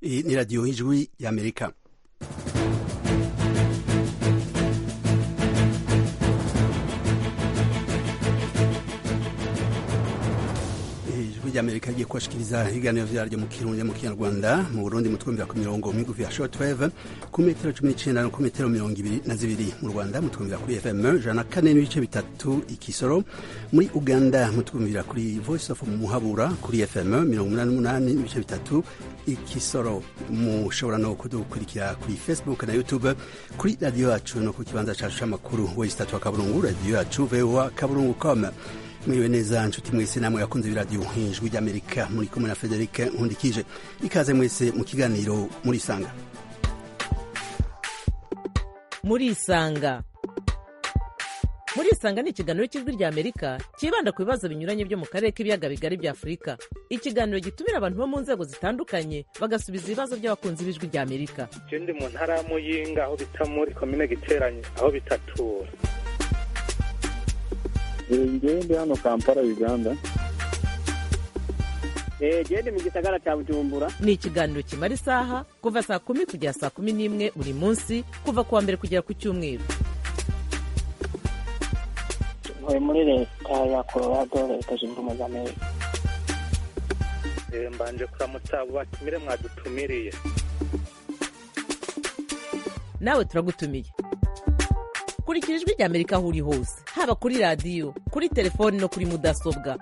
Iyi ni radiyo y'ijwi y'amerika ijwi ry'amerika rigiye kubashikiriza ibiganiro vyaryo mu kirundi mu kinyarwanda mu burundi mu twumvira ku mirongo migufi ya shortwave ku metero cumi n'icenda no ku metero mirongo ibiri na zibiri mu rwanda mu twumvira kuri fm jana kane n'ibice bitatu ikisoro muri uganda mu twumvira kuri voice of muhabura kuri fm mirongo umunani n'umunani n'ibice bitatu ikisoro mushobora no kudukurikira kuri facebook na youtube kuri radiyo yacu no ku kibanza cacu c'amakuru wesitatu wa kaburungu radiyo yacu voa kaburungu com mwiriwe neza nshuti mwese namwe yakunze ibiradiyo ijwi ry'amerika muri kumwe na frederic nkundikije ikaze mwese mu kiganiro murisanga murisanga murisanga ni ikiganiro cy'ijwi rya amerika cyibanda ku bibazo binyuranye byo mu karere k'ibiyaga bigari bya afurika ikiganiro gitumira abantu bo mu nzego zitandukanye bagasubiza ibibazo by'abakunzi b'ijwi rya amerika je ndi mu ntara ya muyinga aho bita muri komine giteranye aho bitatura ngewe ndi hano kampala uganda gende mu gisagara cya bujumbura ni ikiganiro kimara isaha kuva saa kumi kugera saa kumi n'imwe buri munsi kuva ku wa mbere kugera ku cyumweru ntuye muri leta ya colorado leta zunze ubumwe za amerika Eh, mbanje kuramutsa abo batumire mwadutumiriye nawe turagutumiye kurikira ijwi rya amerika aho uri hose haba kuri radiyo kuri telefoni no kuri mudasobwa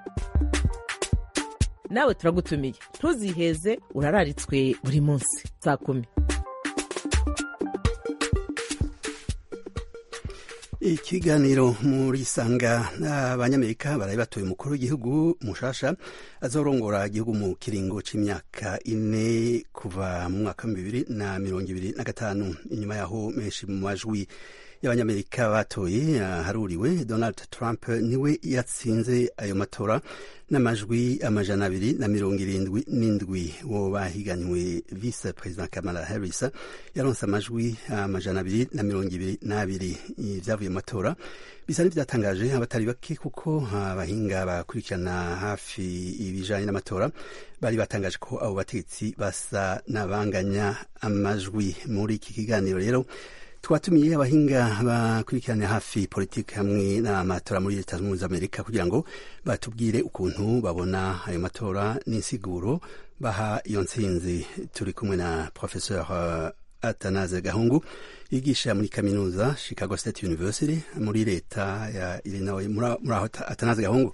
nawe turagutumiye ntuziheze urararitswe buri munsi saa kumi ikiganiro muri sanga abanyamerika baraye batoye umukuru w'igihugu mushasha azorongora igihugu mu kiringo c'imyaka ine kuva mu mwaka wa bibiri na mirongo ibiri na gatanu inyuma yaho menshi mu majwi y'abanyamerika batoye haruriwe donald trump niwe yatsinze ayo matora n'amajwi amajana abiri na mirongo irindwi n'indwi wo bahiganywe vice president kamala harris yaronse amajwi amajana abiri na mirongo ibiri n'abiri vyavuye mu matora bisa n'ivyatangaje abatari bake kuko abahinga bakurikirana hafi ibijanye n'amatora bari batangaje ko abo bategetsi basa n'abanganya amajwi muri iki kiganiro rero twatumiye abahinga bakurikirana hafi politiki hamwe n'amatora muri leta zunze ubumwe za amerika kugira ngo batubwire ukuntu babona ayo matora n'insiguro baha iyo ntsinzi turi kumwe na professeur atanaze gahungu yigisha muri kaminuza chicago state university muri leta ya illinois muri aho atanaze gahungu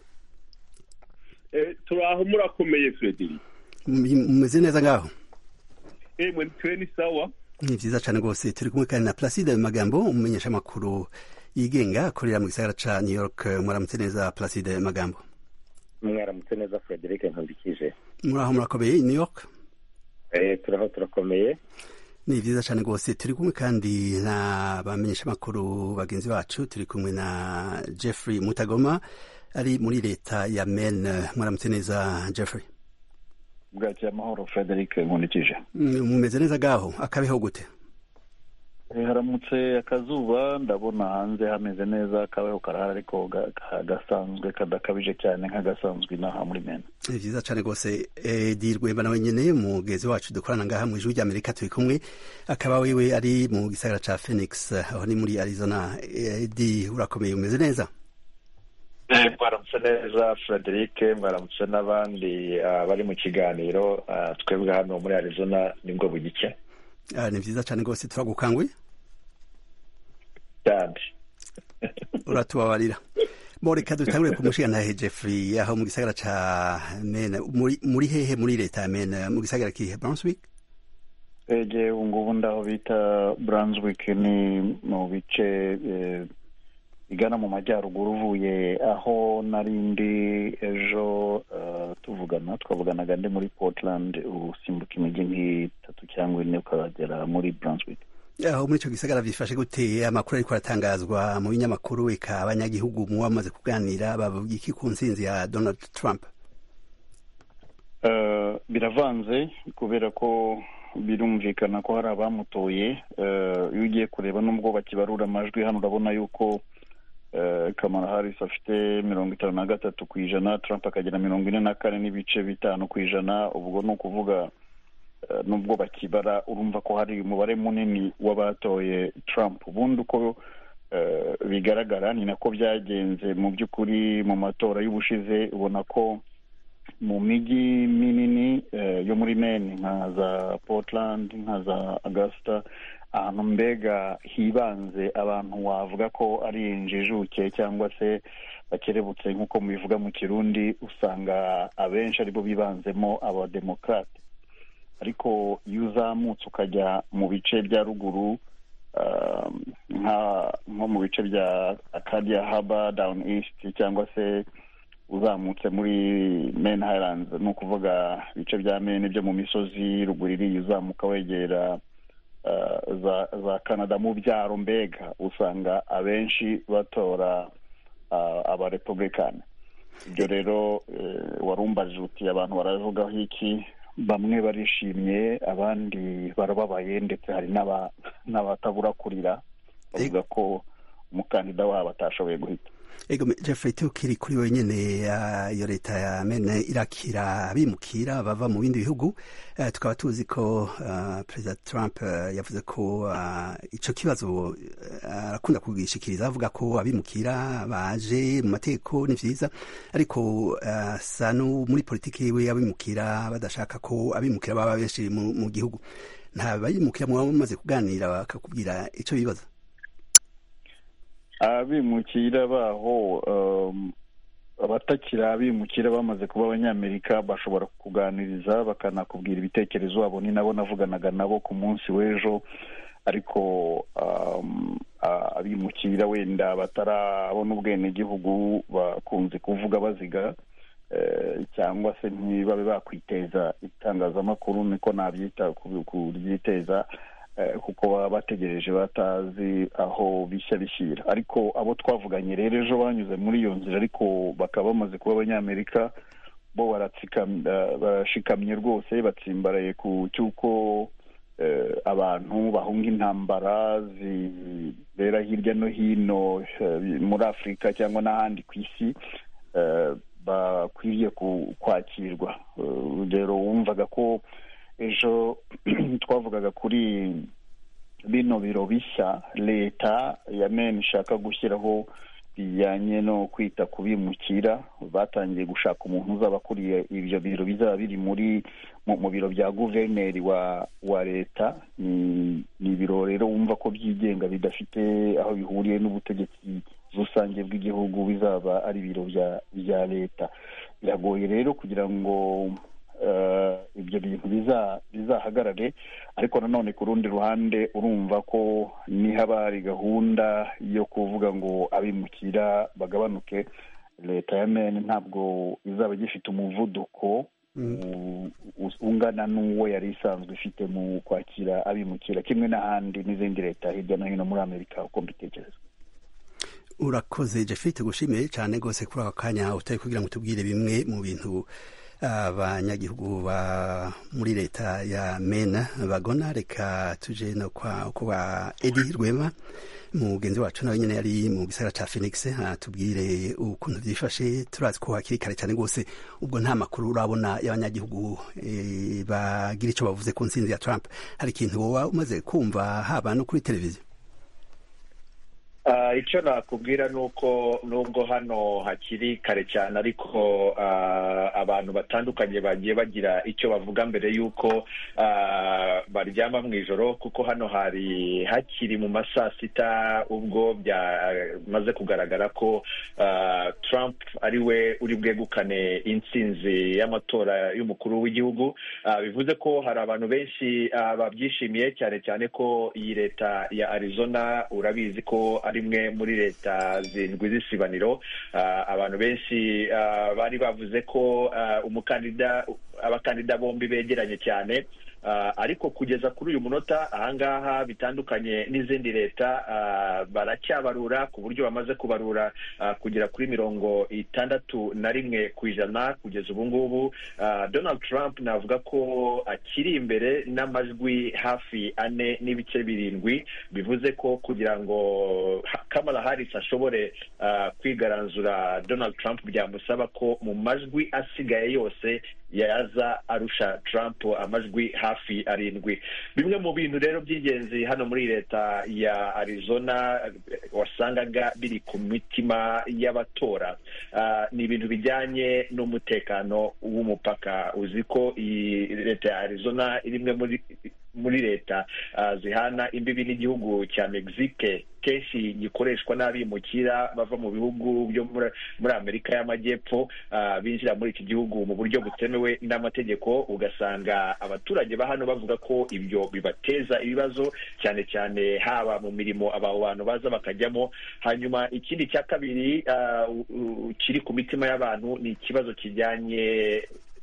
turaho murakomeye frederic mumeze neza ngaho emwe twe ni sawa ni vyiza cane rwose turi kumwe kandi na placide magambo umumenyesha amakuru yigenga akorera mu gisagara ca new york mwaramutse neza placide magambo mwaramutse neza frederic nkundikije muraho murakomeye new york eh turaho turakomeye ni vyiza cane rwose turi kumwe kandi na bamenyesha amakuru bagenzi bacu turi kumwe na jeffrey mutagoma ari muri leta ya maine mwaramutse neza jeffrey bwakira amahoro frederic nkundikije mumeze neza gaho akabeho gute haramutse akazuba ndabona hanze hameze neza akabeho karahari ariko gasanzwe kadakabije cyane nk'agasanzwe inaha muri mena ni vyiza cane rwose edi rwemba nawe nyene mugezi wacu dukorana ngaha mu ijuru ry'amerika turi kumwe akaba wewe ari mu gisagara ca phoenix aho ni muri arizona edi urakomeye umeze neza mwaramutse neza frederic mwaramutse n'abandi bari mu kiganiro twebwe hano muri arizona nibwo bugike ni vyiza cane rwose turagukanguye cyane uratubabarira bo reka dutangure ku mushigantahe jeffrey aho mu gisagara ca mene muri hehe muri leta ya mene mu gisagara kihe brunswick ege ubungubu ndaho bita brunswick ni mu bice igana mu majyaruguru uvuye aho nari ndi ejo tuvugana twavuganaga ndi muri portland usimbuka imijyi nk'itatu cyangwa ine ukagera muri brunswick aho muri ico gisagara bifashe gute amakuru ariko aratangazwa mu binyamakuru eka abanyagihugu muba bamaze kuganira bavuga iki ku ntsinzi ya donald trump biravanze kubera ko birumvikana ko hari abamutoye iyo ugiye kureba n'ubwo bakibarura amajwi hano urabona yuko kamara harisi afite mirongo itanu na gatatu ku ijana trump akagira mirongo ine na kane n'ibice bitanu ku ijana ubwo ni ukuvuga nubwo bakibara urumva ko hari umubare munini w'abatoye Trump ubundi uko bigaragara ni nako byagenze mu by'ukuri mu matora y'ubushize ubona ko mu mijyi minini yo muri Maine nka za Portland nka za Augusta ahantu mbega hibanze abantu wavuga ko ari injijuke cyangwa se bakerebutse nk'uko mubivuga mu kirundi usanga abenshi aribo bibanzemo abademokarate ariko iyo uzamutse ukajya mu bice bya ruguru nko mu bice bya akadiya haba dawuni isiti cyangwa se uzamutse muri meni hayiranzi ni ukuvuga ibice bya meni byo mu misozi ruguru iriya uzamuka wegera za canada mu byaro mbega usanga abenshi batora abarepubulikani ibyo rero warumbaje uti abantu baravugaho iki bamwe barishimye abandi barababaye ndetse hari n'abatabura kurira bavuga ko umukandida wabo atashoboye guhita ego jeffrey tukiri kuri wenyine iyo leta ya mene irakira abimukira bava mu bindi bihugu tukaba tuzi ko perezida trump yavuze ko icyo kibazo arakunda kugishikiriza avuga ko abimukira baje mu mategeko ni byiza ariko asa no muri politiki yiwe abimukira badashaka ko abimukira baba benshi mu gihugu nta bayimukira muba mumaze kuganira bakakubwira icyo bibaza abimukira baho abatakiri abimukira bamaze kuba abanyamerika bashobora kuganiriza bakanakubwira ibitekerezo wabo ni nabo navuganaga nabo ku munsi w'ejo ariko abimukira wenda batarabona ubwenegihugu bakunze kuvuga baziga cyangwa se ntibabe bakwiteza itangazamakuru niko nabyita kuryiteza kuko baba bategereje batazi aho bishya bishyira ariko abo twavuganye rero ejo banyuze muri iyo nzira ariko bakaba bamaze kuba abanyamerika bo barashikamye rwose batsimbaraye ku cy'uko abantu bahunga intambara zibera hirya no hino muri afurika cyangwa n'ahandi ku isi bakwiriye kwakirwa urugero wumvaga ko ejo twavugaga kuri bino biro bishya leta ya meni ishaka gushyiraho bijyanye no kwita ku bimukira batangiye gushaka umuntu uzaba akuriye ibyo biro bizaba biri muri mu biro bya guverineri wa wa leta ni ibiro rero wumva ko byigenga bidafite aho bihuriye n'ubutegetsi rusange bw'igihugu bizaba ari ibiro bya leta biragoye rero kugira ngo ibyo bintu bizahagarare ariko nanone ku rundi ruhande urumva ko nihaba hari gahunda yo kuvuga ngo abimukira bagabanuke leta ya meni ntabwo izaba igifite umuvuduko ungana n'uwo yari isanzwe ifite mu kwakira abimukira kimwe n'ahandi n'izindi leta hirya no hino muri amerika uko mbitekereza urakoze jeffrey tugushimiye cyane rwose kuri ako kanya utari kugira ngo tubwire bimwe mu bintu abanyagihugu ba muri leta ya mena bagona reka tuje no kwa kwa edi rwema mugenzi wacu nawe nyine yari mu gisagara ca phoenix atubwire ukuntu byifashe turazi ko hakiri kare cyane rwose ubwo nta makuru urabona y'abanyagihugu e, bagira icyo bavuze ku nsinzi ya trump hari ikintu woba umaze kumva haba no kuri televiziyo icyo nakubwira ni uko nubwo hano hakiri kare cyane ariko abantu batandukanye bagiye bagira icyo bavuga mbere y'uko baryama mu ijoro kuko hano hari hakiri mu ma saa sita ubwo byamaze kugaragara ko Trump ari we uri bwegukane intsinzi y'amatora y'umukuru w'igihugu bivuze ko hari abantu benshi babyishimiye cyane cyane ko iyi leta ya arizona urabizi ko ari imwe muri leta zindwi z'isibaniro abantu benshi bari bavuze ko umukandida abakandida bombi begeranye cyane ariko kugeza kuri uyu munota ahangaha bitandukanye n'izindi leta baracyabarura ku buryo bamaze kubarura kugera kuri mirongo itandatu na rimwe ku ijana kugeza ubu ngubu donald trump navuga ko akiri imbere n'amajwi hafi ane n'ibice birindwi bivuze ko kugira ngo kamala harris ashobore kwigaranzura donald trump byamusaba ko mu majwi asigaye yose yaza arusha trump amajwi hafi arindwi bimwe mu bintu rero by'ingenzi hano muri leta ya arizona wasangaga biri ku mitima y'abatora ni ibintu bijyanye n'umutekano w'umupaka uzi ko iyi leta ya arizona iri imwe muri muri leta zihana imbibi n'igihugu cya mexique kenshi gikoreshwa n'abimukira bava mu bihugu byo muri amerika y'amajyepfo binjira muri iki gihugu mu buryo butemewe n'amategeko ugasanga abaturage ba hano bavuga ko ibyo bibateza ibibazo cyane cyane haba mu mirimo aba bantu baza bakajyamo hanyuma ikindi cya kabiri kiri ku mitima y'abantu ni ikibazo kijyanye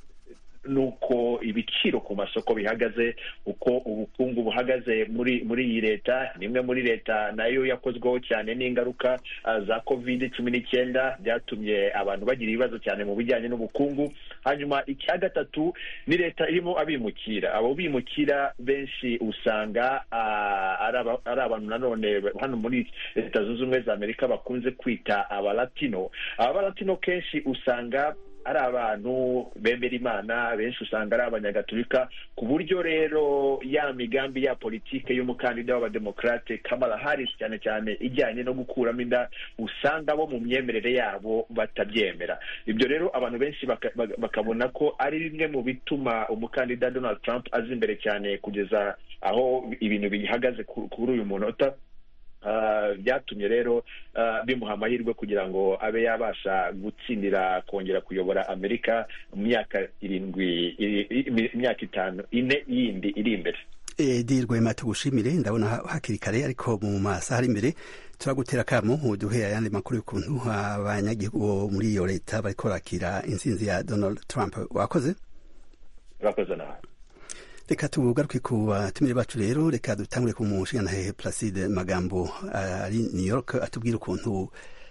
nuko ibiciro ku masoko bihagaze uko ubukungu buhagaze muri muri iyi leta ni imwe muri leta nayo yakozweho cyane n'ingaruka za covid cumi n'icyenda byatumye abantu bagira ibibazo cyane mu bijyanye n'ubukungu hanyuma icya gatatu ni leta irimo abimukira abo bimukira benshi usanga ari abantu nanone hano muri leta zunze ubumwe za amerika bakunze kwita abalatino abalatino kenshi usanga ari abantu bemera imana benshi usanga ari abanyagatulika ku buryo rero ya migambi ya politike y'umukandida w'abademokarate kamala harris cyane cyane ijyanye no gukuramo inda usanga bo mu myemerere yabo batabyemera ibyo rero abantu benshi bakabona ko ari bimwe mu bituma umukandida donald trump aza imbere cyane kugeza aho ibintu bihagaze kuri uyu munota byatumye rero bimuha amahirwe kugira ngo abe yabasha gutsindira kongera kuyobora amerika mu myaka irindwi imyaka itanu ine yindi iri imbere edi rwema tugushimire ndabona hakiri kare ariko mu masaha ari imbere turagutera akamo duhe ayandi makuru y'ukuntu abanyagihugu muri iyo leta bariko barakira intsinzi ya donald trump wakoze urakoze nawe reka tugaruke ku batumire bacu rero reka dutangure ku mushingantahe placide magambo ari new york atubwira ukuntu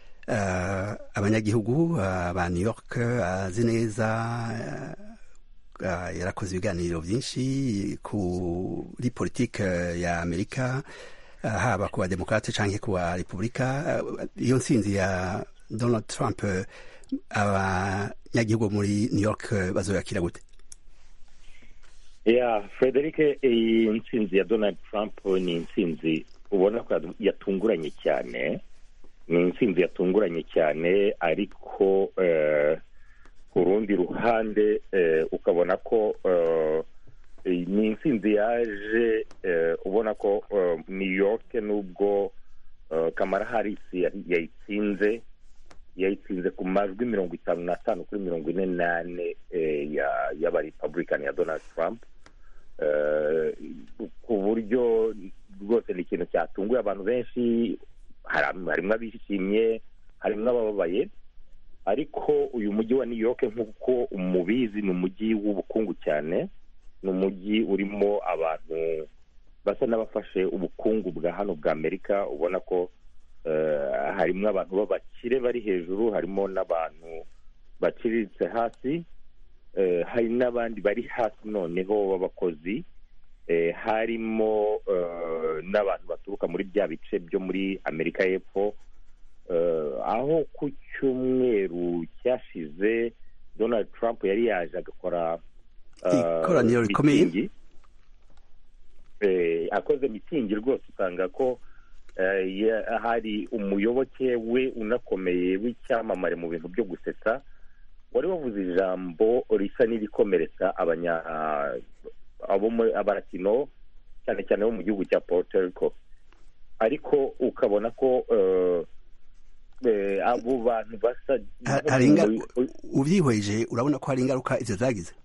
abanyagihugu ba new york azi neza yarakoze ibiganiro byinshi kuri politike ya amerika haba ku bademokrate cyangwa ku ba repubulika iyo nsinzi ya donald trump abanyagihugu muri new york bazoyakira gute ya frederic iyi nsinzi ya donald trump ni intsinzi ubona ko yatunguranye cyane ni intsinzi yatunguranye cyane ariko ku rundi ruhande ukabona ko ni intsinzi yaje ubona ko new york nubwo kamara harisi yayitsinze yayitsinze ku majwi mirongo itanu n'atanu kuri mirongo ine n'ane y'abarepublican ya donald trump ku buryo rwose ni ikintu cyatunguye abantu benshi harimo abishimye harimo abababaye ariko uyu mujyi wa new york nk'uko umubizi ni umujyi w'ubukungu cyane ni umujyi urimo abantu basa n'abafashe ubukungu bwa hano bwa amerika ubona ko harimo abantu b'abakire bari hejuru harimo n'abantu baciriritse hasi hari n'abandi bari hasi noneho b'abakozi harimo n'abantu baturuka muri bya bice byo muri amerika y'epfo aho ku cyumweru cyashize donald trump yari yaje agakora ikoraniro rikomeye akoze mitingi rwose usanga ko hari umuyoboke we unakomeye w'icyamamare mu bintu byo gusetsa wari wavuze ijambo risa n'irikomeretsa abaratino cyane cyane bo mu gihugu cya Puerto Rico ariko ukabona ko abo bantu basa ubyihweje urabona ko hari ingaruka izo zagize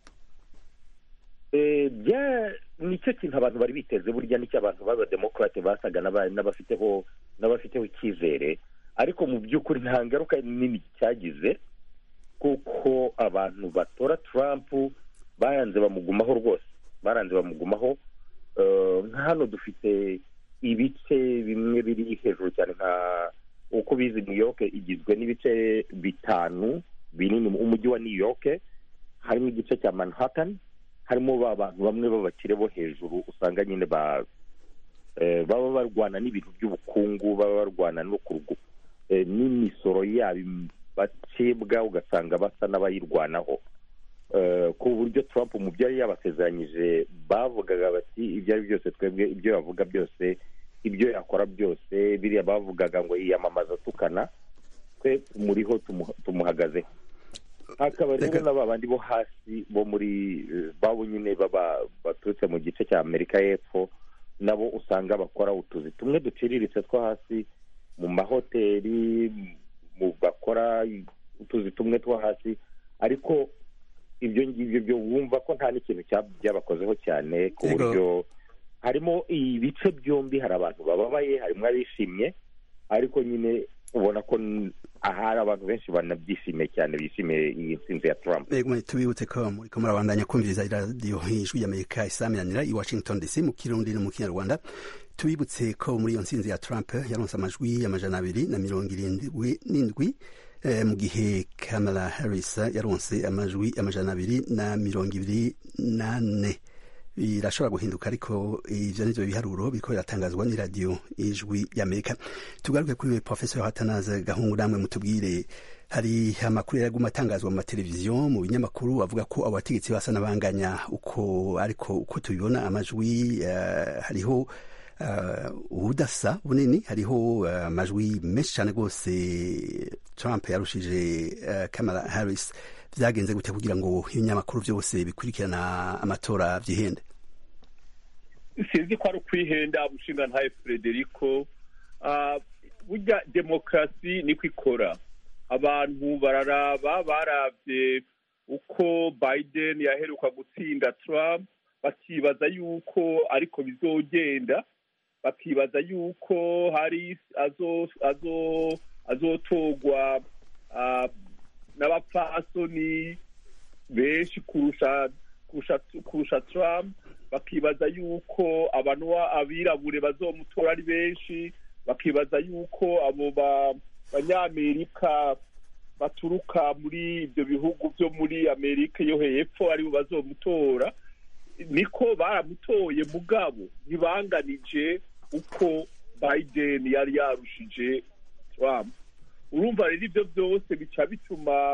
nicyo kintu abantu bari biteze burya nicyo abantu b'abademokarate basaga n'abafiteho n'abafiteho icyizere ariko mu by'ukuri nta ngaruka nini cyagize kuko abantu batora Trump baranze bamugumaho rwose baranze bamugumaho nka hano dufite ibice bimwe biri hejuru cyane nka uko bizi new york igizwe n'ibice bitanu binini umujyi wa new york harimo igice cya manhattan harimo ba bantu bamwe b'abakire bo hejuru usanga nyine baba barwana n'ibintu by'ubukungu baba barwana no kurwu n'imisoro yabo bacibwa ugasanga basa n'abayirwanaho ku buryo Trump mu byo yari yabasezeranyije bavugaga bati ibyo ari byose twebwe ibyo yavuga byose ibyo yakora byose biriya bavugaga ngo yiyamamaza atukana twe muriho tumuhagazeho hakaba rero na bandi bo hasi bo muri babo nyine baba baturutse mu gice cya amerika y'epfo nabo usanga bakora utuzi tumwe duciriritse two hasi mu mahoteli mu bakora utuzi tumwe two hasi ariko ibyo ngibyo byo wumva ko nta n'ikintu byabakozeho cyane ku buryo harimo ibice byombi hari abantu bababaye harimo abishimye ariko nyine ubona ko ahari abantu benshi banabyishimiye cyane bishimiye iyi nsinzi ya Trump tubibutse ko muri ko murabandanya kumviriza iradiyo ijwi y'amerika isaminanira i washington dc mu kirundi no mu kinyarwanda tubibutse ko muri iyo nsinzi ya Trump yaronse amajwi y'amajana abiri na mirongo irindwi n'indwi mu gihe Kamala Harris yaronse amajwi amajana abiri na mirongo ibiri n'ane birashobora guhinduka ariko ivyo nivyo biharuro biriko biratangazwa n'iradiyo ijwi y'amerika tugaruke kuri professor hatanaze gahungu namwe mutubwire hari amakuru yaraguma atangazwa mu mateleviziyo mu binyamakuru avuga ko abo bategetsi basa n'abanganya uko ariko uko tubibona amajwi uh, hariho ubudasa uh, bunini hariho amajwi uh, menshi cyane rwose Trump yarushije Kamala Harris byagenze gute kugira ngo ibinyamakuru byose bikurikirana amatora byihende sinzi ko ari ukwihenda umushinga ntaye frederico burya demokarasi niko ikora abantu bararaba barabye uko biden yaheruka gutsinda trump bakibaza yuko ariko bizogenda bakibaza yuko hari azotogwa n'abapfasoni benshi kurusha kurusha kurusha Trump bakibaza yuko abantu abirabure bazomutora ari benshi bakibaza yuko abo banyamerika baturuka muri ibyo bihugu byo muri amerika yo hepfo aribo bazomutora niko baramutoye mugabo ntibanganije uko biden yari yarushije Trump urumva rero ibyo byose bica bituma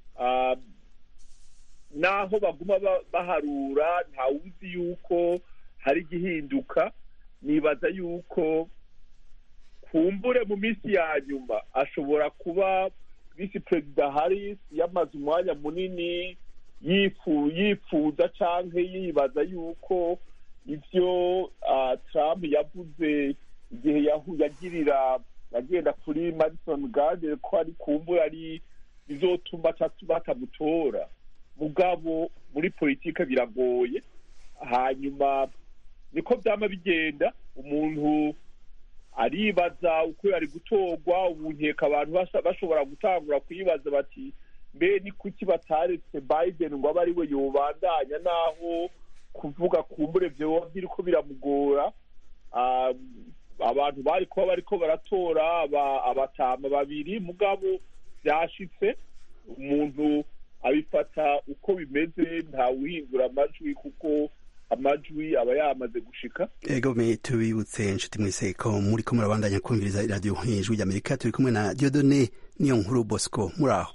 naho baguma baharura ntawuzi yuko hari igihinduka nibaza yuko kumbure mu minsi ya nyuma ashobora kuba visi perezida Harris yamaze umwanya munini yifuza cyangwa yibaza yuko ibyo Trump yavuze igihe yagirira agenda kuri madison garden ko ari kumbura ari bizotuma batamutora mugabo muri politike biragoye hanyuma niko byama bigenda umuntu aribaza uko yari gutorwa ubu nkeka abantu bashobora gutangura kuyibaza bati mbe ni kuki bataretse biden ngo abe ari we yobandanya naho kuvuga kumbure vyoba biriko biramugora abantu bari kuba bariko baratora abatama babiri mugabo byashitse umuntu abifata uko bimeze ntawuhindura amajwi kuko amajwi aba yamaze gushika ego me tubibutse inshuti mwese ko muri ko murabandanya kumviriza iradiyo ijwi ry'amerika turi kumwe na diodone niyo nkuru bosco muri aho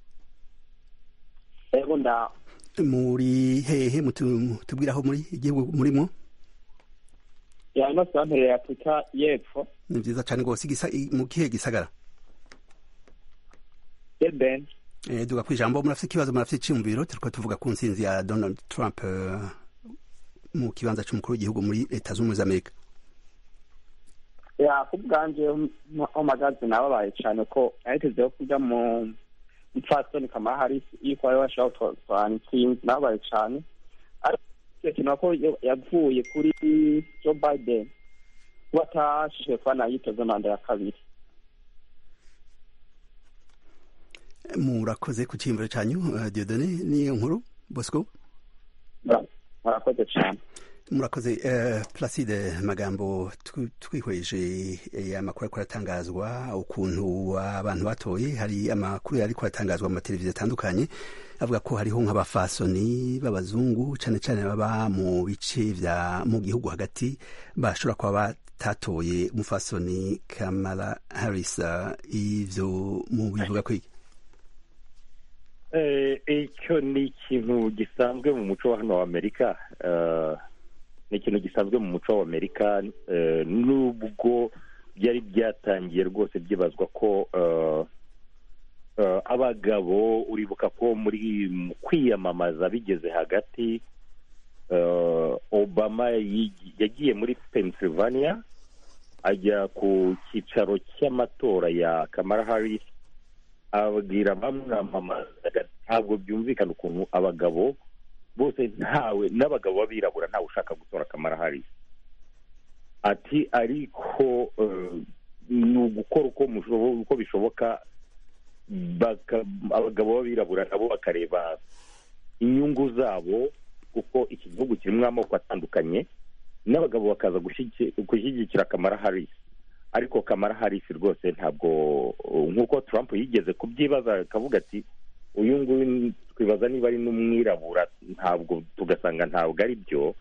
ego ndaho muri hehe mutubwira aho muri igihugu murimo yano santere ya afurika y'epfo ni byiza cyane rwose mu kihe gisagara eben duga ku ijambo murafite ikibazo murafite icyumviro turiko tuvuga ku nsinzi ya donald trump mu kibanza cy'umukuru w'igihugu muri leta z'ubumwe z'amerika ya ku bwanje omagazi nababaye cyane ko nahitezeho kujya mu mupfasoni kamara harisi yuko wari washobora gutwara intsinzi nababaye cyane ariko kintu ko yavuye kuri joe biden kuba atashije kuba nayitoze manda ya kabiri murakoze ku cyiyumviro cyanyu diodone niyo nkuru bosco murakoze cyane murakoze placide magambo twihweje amakuru ariko aratangazwa ukuntu abantu batoye hari amakuru ariko aratangazwa mu mateleviziyo atandukanye avuga ko hariho nk'abafasoni b'abazungu cyane cyane baba mu bice bya mu gihugu hagati bashobora kuba batatoye umufasoni kamara harris ivyo mu bivuga kwiki icyo ni ikintu gisanzwe mu muco wa hano wa amerika ni ikintu gisanzwe mu muco wa amerika nubwo byari byatangiye rwose byibazwa ko abagabo uribuka ko muri mu kwiyamamaza bigeze hagati obama yagiye muri pennsylvania ajya ku cyicaro cy'amatora ya kamara harris ababwira bamwamamazaga ntabwo byumvikana ukuntu abagabo bose ntawe n'abagabo b'abirabura ntawe ushaka gutora kamara harris ati ariko ni ugukora uko bishoboka abagabo b'abirabura nabo bakareba inyungu zabo kuko iki gihugu kirimo amoko atandukanye n'abagabo bakaza gushyigikira kamara harisi ariko kamara harisi rwose ntabwo nk'uko Trump yigeze kubyibaza akavuga ati uyu nguyu twibaza niba ari n'umwirabura ntabwo tugasanga ntabwo ari byo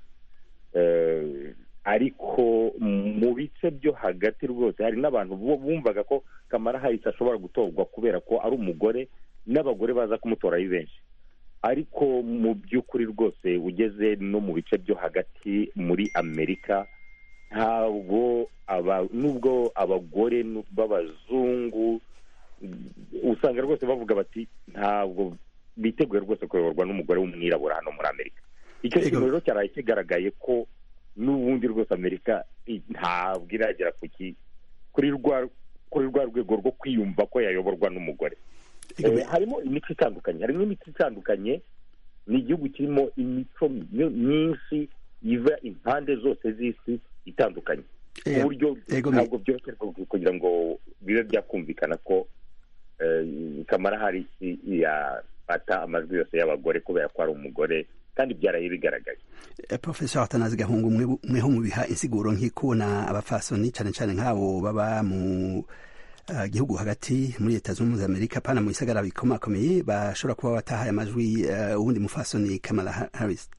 ariko mu bice byo hagati rwose hari n'abantu bumvaga ko kamara harisi ashobora gutorwa kubera ko ari umugore n'abagore baza kumutora ari benshi ariko mu by'ukuri rwose ugeze no mu bice byo hagati muri amerika ntabwo nubwo abagore b'abazungu usanga rwose bavuga bati ntabwo biteguye rwose kuyoborwa n'umugore w'umwirabura hano muri amerika icyo kintu rero cyaraye kigaragaye ko n'ubundi rwose amerika ntabwo iragera kuri rwa rwego rwo kwiyumva ko yayoborwa n'umugore harimo imico itandukanye harimo imico itandukanye ni igihugu kirimo imico myinshi iva impande zose z'isi itandukanye ku buryo ntabwo byoroshye kugira ngo bibe byakumvikana ko kamara harisi yafata amajwi yose y'abagore kubera ko ari umugore kandi byaraye bigaragaye profesor atanazi gahungu mweho mubiha insiguro nk'ikubona abafasoni cyane cyane nk'abo baba mu gihugu hagati muri leta zunze ubumwe za amerika pana mu bisagara bikomakomeye bashobora kuba batahaye amajwi uwundi mufasoni kamala harris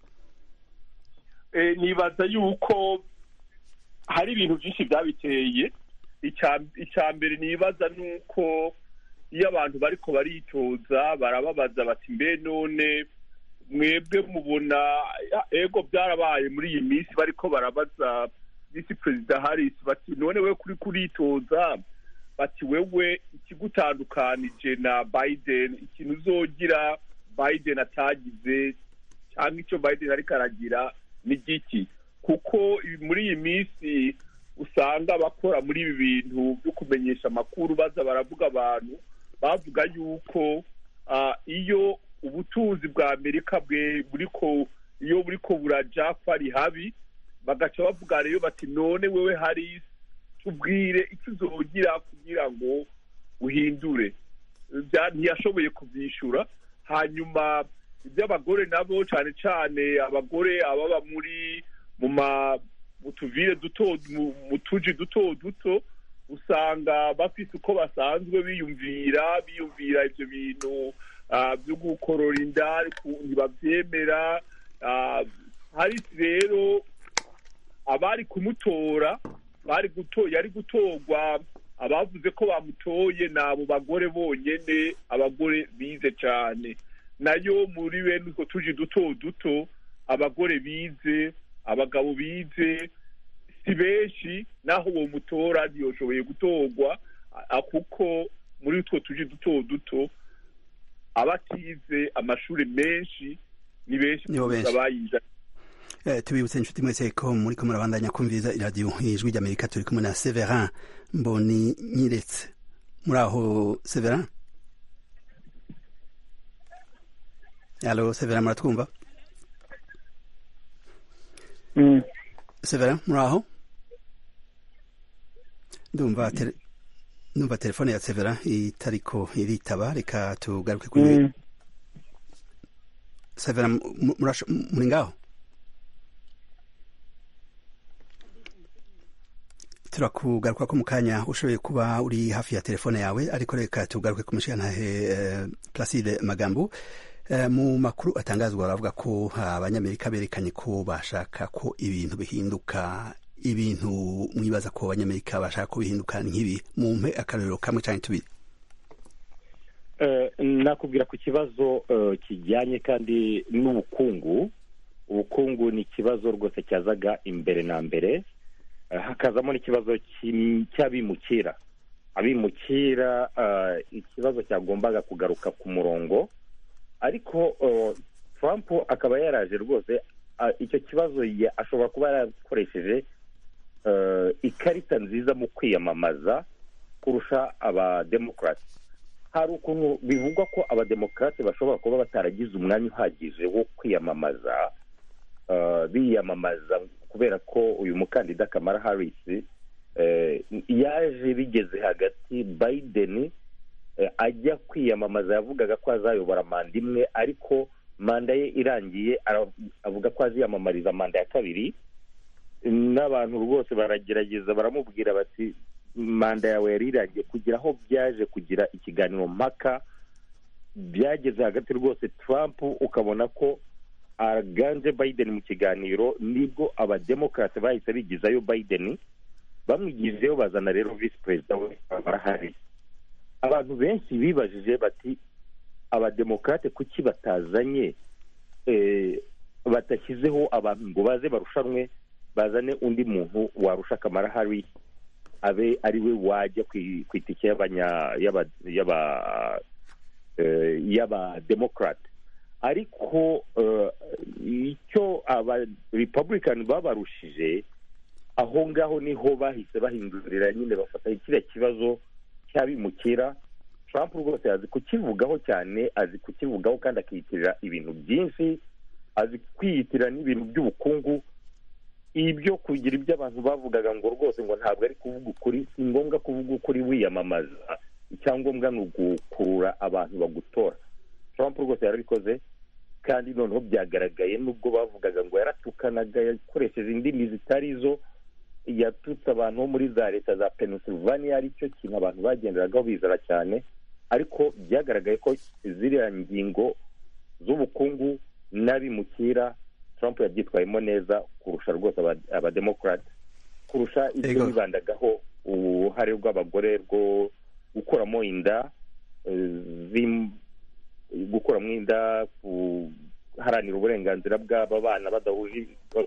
nibaza yuko hari ibintu byinshi byabiteye icya mbere nibaza ni uko iyo abantu bariko baritoza barababaza bati mbe none mwebwe mubona ego byarabaye muri iyi minsi bariko barabaza visi perezida harris bati none we kuri kuritoza bati wewe ikigutandukanije na biden ikintu uzogira biden atagize cyangwa icyo biden ariko aragira ni giki kuko muri iyi minsi usanga abakora muri ibi bintu byo kumenyesha amakuru baza baravuga abantu bavuga yuko iyo ubutunzi bwa amerika bwe buriko iyo buriko buraja ko ari habi bagaca bavuga rero bati none wewe harisi tubwire icyo uzogira kugira ngo uhindure ntiyashoboye kubyishyura hanyuma iby'abagore nabo cyane cyane abagore ababa muri mu tuvire duto mu tuji duto duto usanga bafite uko basanzwe biyumvira biyumvira ibyo bintu byo gukorora inda ntibabyemera harisi rero abari kumutora bari yari gutorwa abavuze ko bamutoye ni abo bagore bonyine abagore bize cyane nayo muri bene utwo tuji duto duto abagore bize abagabo bize si benshi naho uwo mutora ntiyoshoboye gutorwa kuko muri utwo tuji duto duto abatize amashuri menshi ni benshi kuruta abayize tubibutse inshuti mwese ko muri ko murabandanya kumviriza iradiyo ijwi ry'amerika turi kumwe na severin mboni nyiretse muri aho severin alo severin muratwumva severin muri aho ndumva ndumva telefone ya severin itariko iritaba reka tugaruke kuri severin muri ngaho turakugaruka ko mu kanya ushoboye kuba uri hafi ya telefone yawe ariko reka tugaruke ku mushirantahe placide magambo mu makuru atangazwa baravuga ko abanyamerika berekanye ko bashaka ko ibintu bihinduka ibintu mwibaza ko abanyamerika bashaka ko bihinduka nk'ibi mumpe akarorero kamwe cyangwa tubiri nakubwira ku kibazo kijyanye kandi n'ubukungu ubukungu ni ikibazo rwose cyazaga imbere na mbere hakazamo n'ikibazo cy'abimukira abimukira ikibazo cyagombaga kugaruka ku murongo ariko Trump akaba yaraje rwose icyo kibazo ashobora kuba yarakoresheje ikarita nziza mu kwiyamamaza kurusha abademokarasi hari ukuntu bivugwa ko abademokarate bashobora kuba bataragize umwanya uhagije wo kwiyamamaza biyamamaza kubera ko uyu mukandida kamara harisi yaje bigeze hagati biden ajya kwiyamamaza yavugaga ko azayobora manda imwe ariko manda ye irangiye avuga ko aziyamamariza manda ya kabiri n'abantu rwose baragerageza baramubwira bati manda yawe yari irangiye kugira aho byaje kugira ikiganiro mpaka byageze hagati rwose Trump ukabona ko aganje Biden mu kiganiro nibwo abademokarate bahise bigizayo Biden bamwigijeyo bazana rero visi perezida we barahari abantu benshi bibajije bati abademokarate kuki batazanye badashyizeho abantu ngo baze barushanwe bazane undi muntu warusha kamara hari abe ari we wajya ku itike y'abademokarate ariko icyo aba republican babarushije aho ngaho niho bahise bahindurira nyine bafata kiriya kibazo cy'abimukira Trump rwose azi kukivugaho cyane azi kukivugaho kandi akiyitirira ibintu byinshi azi kwiyitirira n'ibintu by'ubukungu ibyo kugira ibyo abantu bavugaga ngo rwose ngo ntabwo ari kuvuga ukuri si ngombwa kuvuga ukuri wiyamamaza icyangombwa ni ugukurura abantu bagutora Trump rwose yarabikoze kandi noneho byagaragaye nubwo bavugaga ngo yaratukanaga yakoresheje indimi zitari zo yatutse abantu bo muri za leta za Pennsylvania aricyo kintu abantu bagenderagaho bizara cyane ariko byagaragaye ko ziriya ngingo z'ubukungu n'abimukira Trump yabyitwayemo neza kurusha rwose abademokarate kurusha ibyo bibandagaho uruhare rw'abagore rwo gukuramo inda gukuramo inda guharanira uburenganzira bw'aba bana badahuje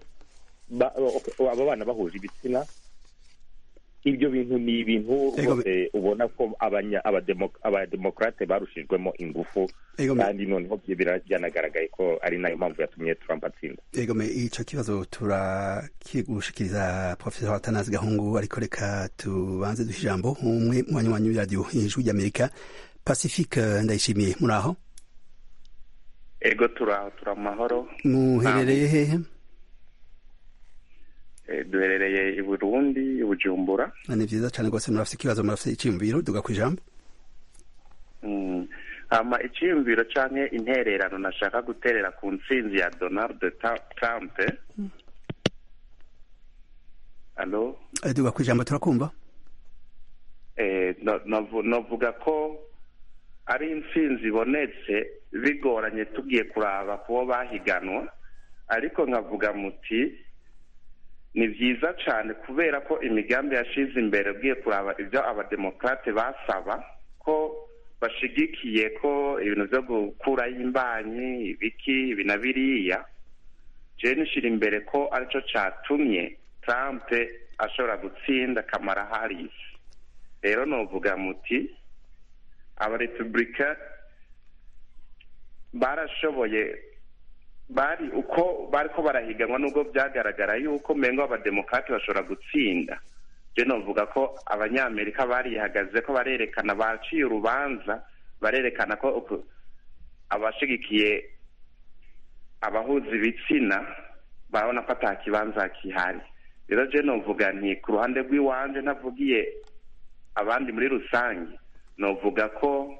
aba bana bahuje ibitsina ibyo bintu ni ibintu rwose ubona ko abademokarate barushijwemo ingufu kandi noneho byanagaragaye ko ari nayo mpamvu yatumye Trump atsinda egome icyo kibazo turakigushikiriza profesa watanazi gahungu ariko reka tubanze duhe ijambo umwe mu banywanyi w'iradiyo ijwi ry'amerika pacifique ndayishimiye muri aho ego turaho turi amahoro muherereye hehe duherereye i burundi i bujumbura ni byiza cyane rwose murafite ikibazo murafite icyiyumviro duga ku ijambo hama icyiyumviro cyangwa intererano nashaka guterera ku ntsinzi ya donald trump alo duga ku ijambo turakumva navuga ko ari intsinzi ibonetse bigoranye tugiye kuraba kubo bahiganwa ariko nkavuga muti ni byiza cyane kubera ko imigambi yashize imbere ugiye kuraba ibyo abademokarate basaba ko bashigikiye ko ibintu byo gukuraho imbanyi ibiki ibi na biriya jene nishyira imbere ko aricyo cyatumye Trump ashobora gutsinda kamara harisi rero nuvuga muti abarepubulika barashoboye bari uko bari ko barahiganwa nubwo byagaragara yuko mpengo abademokarate bashobora gutsinda byo navuga ko abanyamerika barihagaze ko barerekana baciye urubanza barerekana ko abashigikiye abahuza ibitsina barabona ko ata kibanza kihari rero je novuga nti ku ruhande rw'iwanje ntavugiye abandi muri rusange novuga ko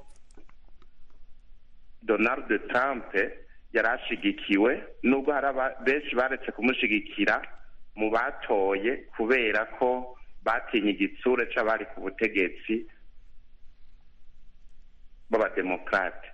donald trump yari ashigikiwe nubwo hari benshi baretse kumushigikira mu batoye kubera ko batinye igitsure c'abari ku butegetsi b'abademokarate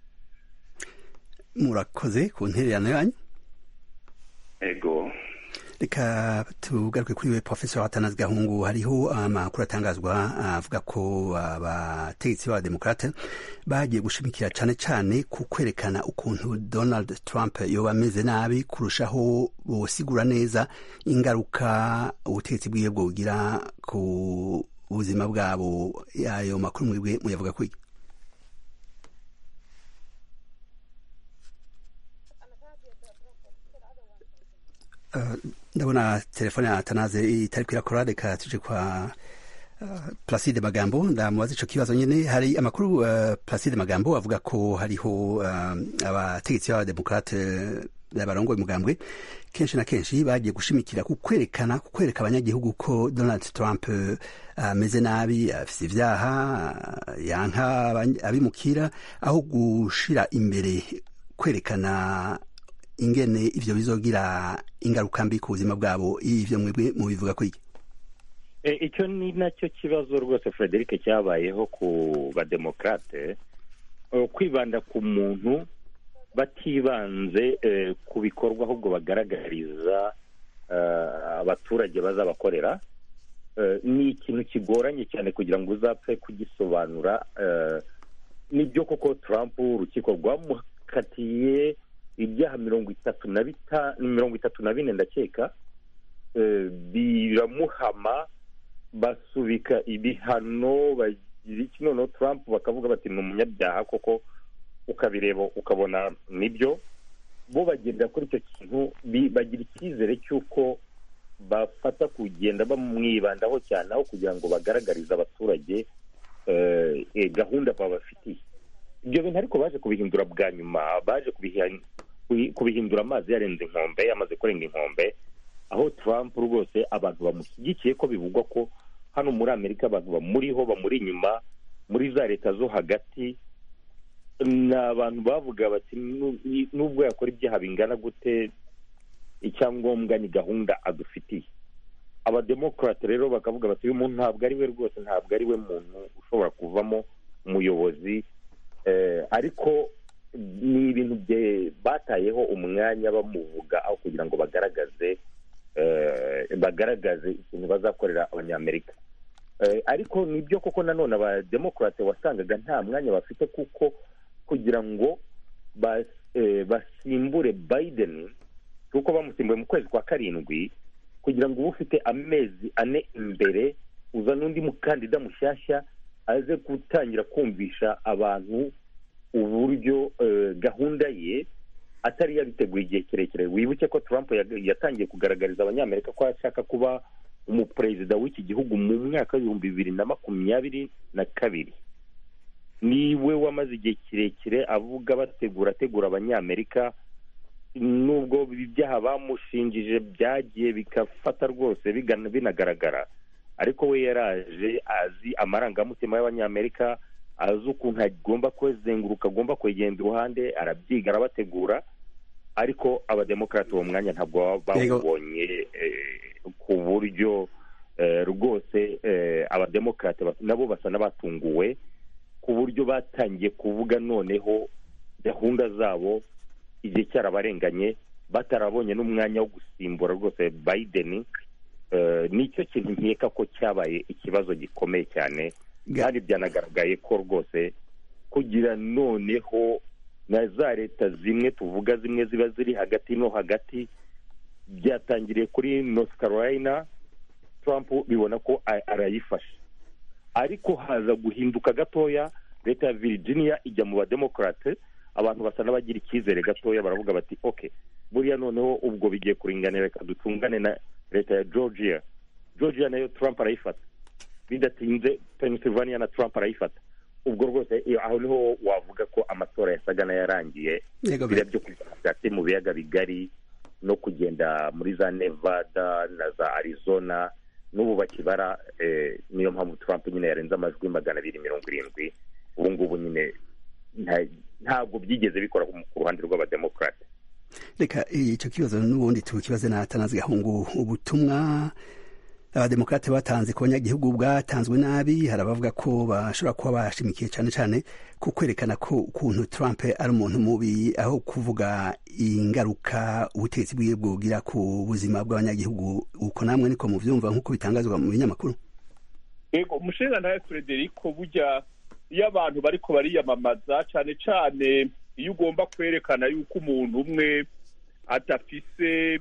murakoze ku ntererano yanyu ego reka tugaruke kuri we professor atanazi gahungu hariho amakuru atangazwa avuga ko abategetsi b'abademokrate bagiye gushimikira cane cane ku kwerekana ukuntu donald trump yoba ameze nabi kurushaho bosigura neza ingaruka ubutegetsi bwiwe bwogira ku buzima bwabo ayo makuru mwebwe muyavuga kwiki ndabona telefone ya atanaze itari kwirakora reka tuje kwa uh, placide magambo ndamubaza ico kibazo nyene hari amakuru uh, placide magambo avuga ko hariho uh, abategetsi b'abademokrate barongoye umugambwe kenshi na kenshi bagiye gushimikira ku kwerekana ku kwereka abanyagihugu ko donald trump ameze uh, nabi afise ivyaha yanka abimukira aho gushira imbere kwerekana ingene ivyo bizogira ingaruka mbi ku buzima bwabo ivyo mwebwe mubivuga ko iki icyo ni nacyo kibazo rwose frederic cyabayeho ku bademokrate kwibanda ku muntu batibanze ku bikorwa ahubwo bagaragariza abaturage bazabakorera ni ikintu kigoranye cyane kugira ngo uzapfe kugisobanura nibyo koko Trump urukiko rwamukatiye ibyaha mirongo itatu na bita mirongo itatu na bine ndakeka biramuhama basubika ibihano bagira iki noneho Trump bakavuga bati ni umunyabyaha koko ukabireba ukabona nibyo bo bagendera kuri icyo kintu bagira icyizere cy'uko bafata kugenda bamwibandaho cyane aho kugira ngo bagaragarize abaturage gahunda babafitiye ibyo bintu ariko baje kubihindura bwa nyuma baje kubihindura amazi yarenze inkombe yamaze kurenga inkombe aho Trump rwose abantu bamushyigikiye ko bivugwa ko hano muri amerika abantu bamuriho bamuri inyuma muri za leta zo hagati ni abantu bavuga bati nubwo yakora ibyaha bingana gute icyangombwa ni gahunda adufitiye abademokarate rero bakavuga bati uyu muntu ntabwo ari we rwose ntabwo ari we muntu ushobora kuvamo umuyobozi ariko ni ibintu batayeho umwanya bamuvuga aho kugira ngo bagaragaze bagaragaze ikintu bazakorera abanyamerika ariko nibyo koko nanone abademokarate wasangaga nta mwanya bafite kuko kugira ngo basimbure Biden kuko bamusimbuye mu kwezi kwa karindwi kugira ngo uba ufite amezi ane imbere uzana undi mukandida mushyashya aze gutangira kumvisha abantu uburyo gahunda ye atari yabiteguye igihe kirekire wibuke ko Trump yatangiye kugaragariza abanyamerika ko ashaka kuba umuperezida w'iki gihugu mu mwaka w'ibihumbi bibiri na makumyabiri na kabiri niwe wamaze igihe kirekire avuga bategura ategura abanyamerika nubwo ibyaha bamushinjije byagiye bigafata rwose binagaragara ariko we yaraje azi amarangamutima y'abanyamerika azi ukuntu agomba kuzenguruka agomba kwegenda iruhande arabyiga arabategura ariko abademokarate uwo mwanya ntabwo bawubonye ku buryo rwose abademokarate nabo basa n'abatunguwe ku buryo batangiye kuvuga noneho gahunda zabo igihe cyarabarenganye batarabonye n'umwanya wo gusimbura rwose Biden nicyo kintu nkeka ko cyabaye ikibazo gikomeye cyane kandi byanagaragaye ko rwose kugira noneho na za leta zimwe tuvuga zimwe ziba ziri hagati no hagati byatangiriye kuri North Carolina Trump bibona ko arayifasha ariko haza guhinduka gatoya leta ya Virginia ijya mu bademokarate abantu basa n'abagira icyizere gatoya baravuga bati ok buriya noneho ubwo bigiye kuringanira reka dutungane na leta ya georgia georgia nayo trump arayifata bidatinze pennsylvania na trump arayifata ubwo rwose aho niho wavuga ko amatora yasaga n'ayarangiye biriya byo hagati mu biyaga bigari no kugenda muri za nevada na za arizona n'ubu bakibara niyo mpamvu trump nyine yarenze amajwi magana abiri mirongo irindwi ubu ngubu nyine ntabwo byigeze bikora ku ruhande rw'abademokarate reka icyo kibazo n'ubundi tukibaze na atanazi gahungu ubutumwa abademokrate batanze ku banyagihugu bwatanzwe nabi hari abavuga ko bashobora kuba bashimikiye cyane cyane ku kwerekana ko ukuntu trump ari umuntu mubi aho kuvuga ingaruka ubutegetsi bwiwe bwogira ku buzima bw'abanyagihugu uko namwe niko muvyumva nk'uko bitangazwa mu binyamakuru yego umushinga nawe frederico burya iyo abantu bariko bariyamamaza cyane cyane iyo ugomba kwerekana yuko umuntu umwe adafise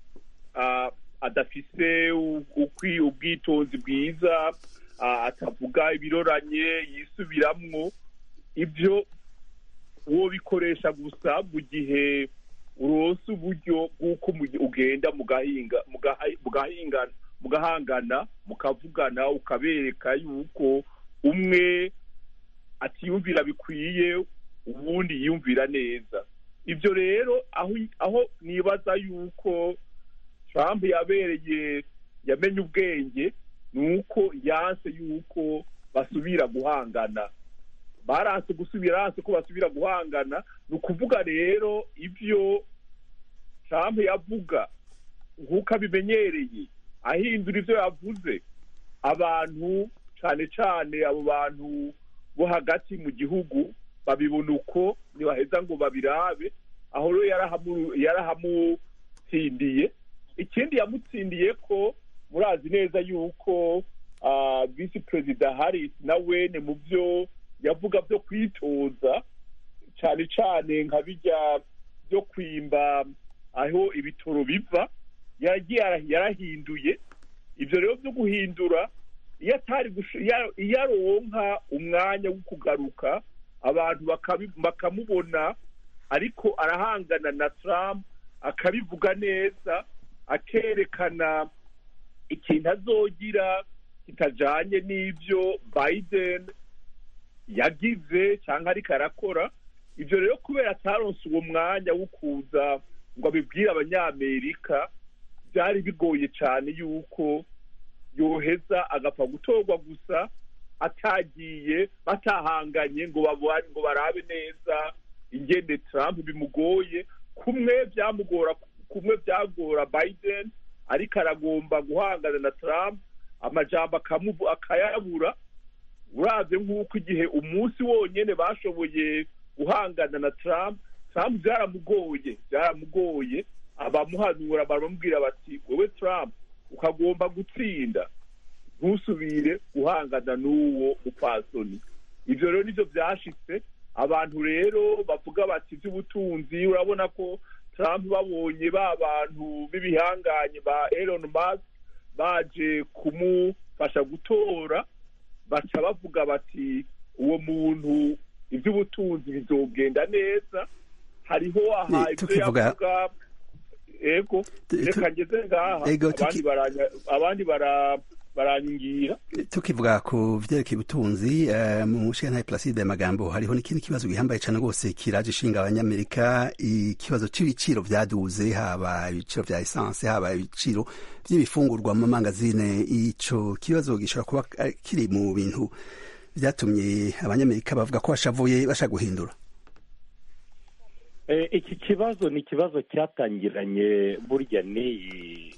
adafise ubwitonzi bwiza atavuga ibiroranye yisubiramwo ibyo uwo bikoresha gusa mu gihe uronse uburyo bw'uko ugenda mugahangana mukavugana ukabereka yuko umwe atiyumvira bikwiye ubundi yiyumvira neza ibyo rero aho nibaza yuko trump yabereye yamenye ubwenge ni uko yanse yuko basubira guhangana baranse gusubira yanse ko basubira guhangana ni ukuvuga rero ibyo trump yavuga nk'uko abimenyereye ahindura ibyo yavuze abantu cyane cyane abo bantu bo hagati mu gihugu babibona uko ntibaheza ngo babirabe aho rero yarahamutsindiye ikindi yamutsindiye ko murazi neza yuko visi perezida harris na wene mu byo yavuga byo kwitoza cyane cyane nka bijya byo kwimba aho ibitoro biva yarahinduye ibyo rero byo guhindura iyo atari iyo aronka umwanya wo kugaruka abantu bakamubona ariko arahangana na Trump akabivuga neza akerekana ikintu azogira kitajanye n'ibyo Biden yagize cyangwa ariko arakora ibyo rero kubera ataronse uwo mwanya wo kuza ngo abibwire abanyamerika byari bigoye cyane yuko yoheza agapfa gutorwa gusa atagiye batahanganye ngo babone ngo barabe neza ingende Trump bimugoye kumwe byamugora kumwe byagora Biden ariko aragomba guhangana na Trump amajambo akayabura uraze nk'uko igihe umunsi wonyine bashoboye guhangana na Trump Trump byaramugoye byaramugoye abamuhanura baramubwira bati wowe Trump ukagomba gutsinda ntusubire guhangana n'uwo mupfasoni ibyo rero nibyo byashitse abantu rero bavuga bati iby'ubutunzi urabona ko Trump babonye ba bantu b'ibihanganye ba Elon Musk baje kumufasha gutora baca bavuga bati uwo muntu iby'ubutunzi bizogenda neza hariho aha ibyo yavuga ego reka ngeze ngaha abandi baranyingira tukivuga ku vyerekeye ubutunzi mu mushinga Placide magambo hariho n'ikindi kibazo gihambaye cyane rwose kiraje ishinga abanyamerika ikibazo c'ibiciro vyaduze haba ibiciro vya essence haba ibiciro vy'ibifungurwa mu mangazine ico kibazo gishobora kuba kiri mu bintu vyatumye abanyamerika bavuga ko bashavuye bashaka guhindura iki kibazo ni ikibazo cyatangiranye burya n'iyi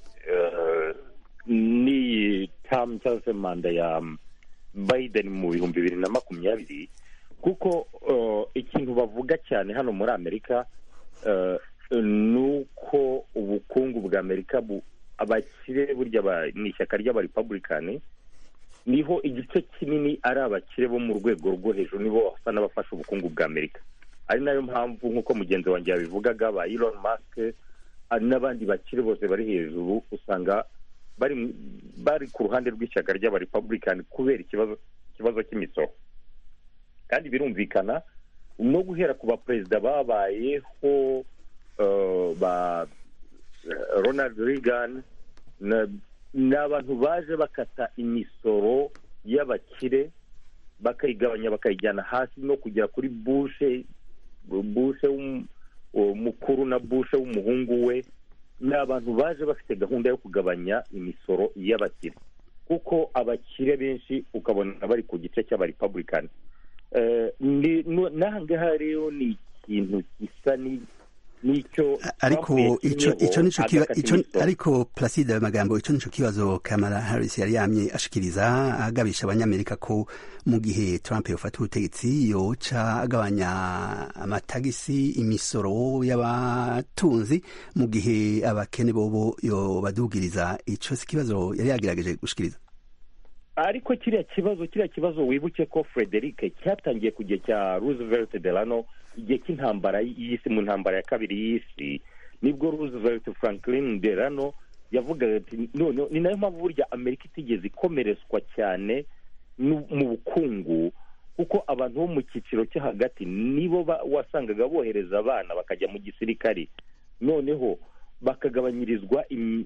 n'iyi tamu cyangwa se manda ya Biden mu bihumbi bibiri na makumyabiri kuko ikintu bavuga cyane hano muri amerika ni uko ubukungu bwa amerika abakire burya ni ishyaka ry'abarepublikani niho igice kinini ari abakire bo mu rwego rwo hejuru nibo basa n'abafasha ubukungu bwa amerika ari nayo mpamvu nk'uko mugenzi wanjye yabivugaga ba Elon Musk n'abandi bakire bose bari hejuru usanga bari bari ku ruhande rw'ishyaka ry'abarepublikani kubera ikibazo ikibazo cy'imisoro kandi birumvikana no guhera ku baperezida babayeho ba ronald reagan ni abantu baje bakata imisoro y'abakire bakayigabanya bakayijyana hasi no kugera kuri bushe bushe mukuru na bushe w'umuhungu we ni abantu baje bafite gahunda yo kugabanya imisoro y'abakire kuko abakire benshi ukabona bari ku gice cy'abarepublikani n'aha ngaha rero ni ikintu gisa nicyo ariko ico ico nico kiba ico ariko Placide magambo ico nico kibazo Kamala Harris yari yamye ashikiriza agabisha abanyamerika ko mu gihe Trump yofata ubutegetsi yoca agabanya amatagisi imisoro y'abatunzi mu gihe abakene bobo yobadugiriza ico si kibazo yari yagerageje gushikiriza ariko kiriya kibazo kiriya kibazo wibuke ko frederic cyatangiye ku gihe cya roosevelt delano igihe cy'intambara y'isi mu ntambara ya kabiri y'isi nibwo roosevelt franklin delano yavugaga ati none ni nayo mpamvu burya amerika itigeze ikomerezwa cyane mu bukungu kuko abantu bo mu cyiciro cyo hagati nibo wasangaga bohereza abana bakajya mu gisirikari noneho bakagabanyirizwa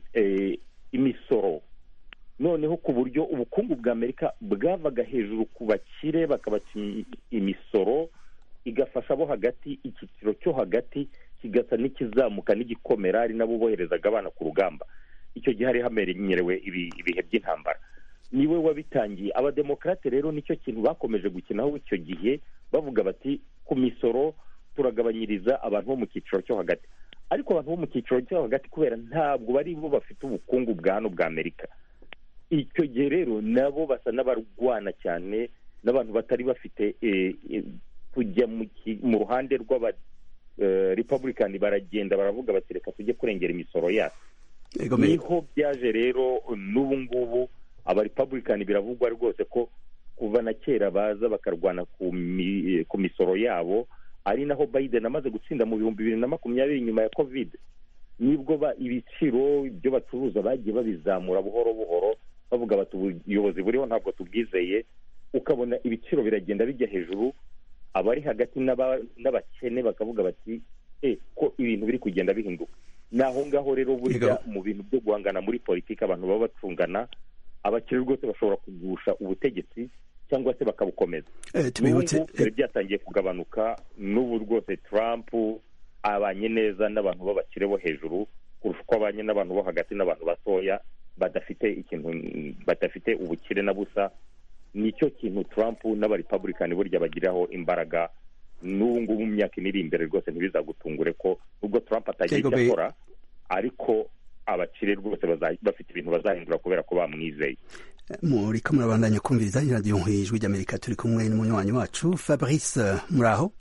imisoro noneho ku buryo ubukungu bwa amerika bwavaga hejuru ku bakire bakabaca imisoro igafasha abo hagati icyiciro cyo hagati kigasa n'ikizamuka n'igikomera ari nabo boherezaga abana ku rugamba icyo gihe hari hamenyerewe ibihe by'intambara niwe wabitangiye abademokarate rero nicyo kintu bakomeje gukinaho icyo gihe bavuga bati ku misoro turagabanyiriza abantu bo mu cyiciro cyo hagati ariko abantu bo mu cyiciro cyo hagati kubera ntabwo bari bo bafite ubukungu bwa hano bwa amerika icyo gihe rero nabo basa n'abarwana cyane n'abantu batari bafite kujya mu ruhande rw'aba republican baragenda baravuga bati reka tujye kurengera imisoro yacu niho byaje rero n'ubu ngubu aba republican biravugwa rwose ko kuva na kera baza bakarwana ku misoro yabo ari naho biden amaze gutsinda mu bihumbi bibiri na makumyabiri nyuma ya covid nibwo ibiciro ibyo bacuruza bagiye babizamura buhoro buhoro bavuga bati ubuyobozi buriho ntabwo tubwizeye ukabona ibiciro biragenda bijya hejuru abari hagati n'abakene bakavuga bati e ko ibintu biri kugenda bihinduka ni aho ngaho rero burya mu bintu byo guhangana muri politiki abantu baba bacungana abakire rwose bashobora kugusha ubutegetsi cyangwa se bakabukomeza n'ubu byari byatangiye kugabanuka n'ubu rwose Trump abanye neza n'abantu b'abakire bo hejuru kurusha uko abanye n'abantu bo hagati n'abantu batoya badafite ikintu badafite ubukire na busa nicyo kintu Trump n'abarepublican burya bagiraho imbaraga n'ubu ngubu mu myaka iri imbere rwose ntibizagutungure ko nubwo Trump atagira icyo akora ariko abakire rwose bafite ibintu bazahindura kubera ko bamwizeye muri ko murabandanya kumviriza radiyo nk'ijwi ry'amerika turi kumwe n'umunywanyi wacu fabrice muraho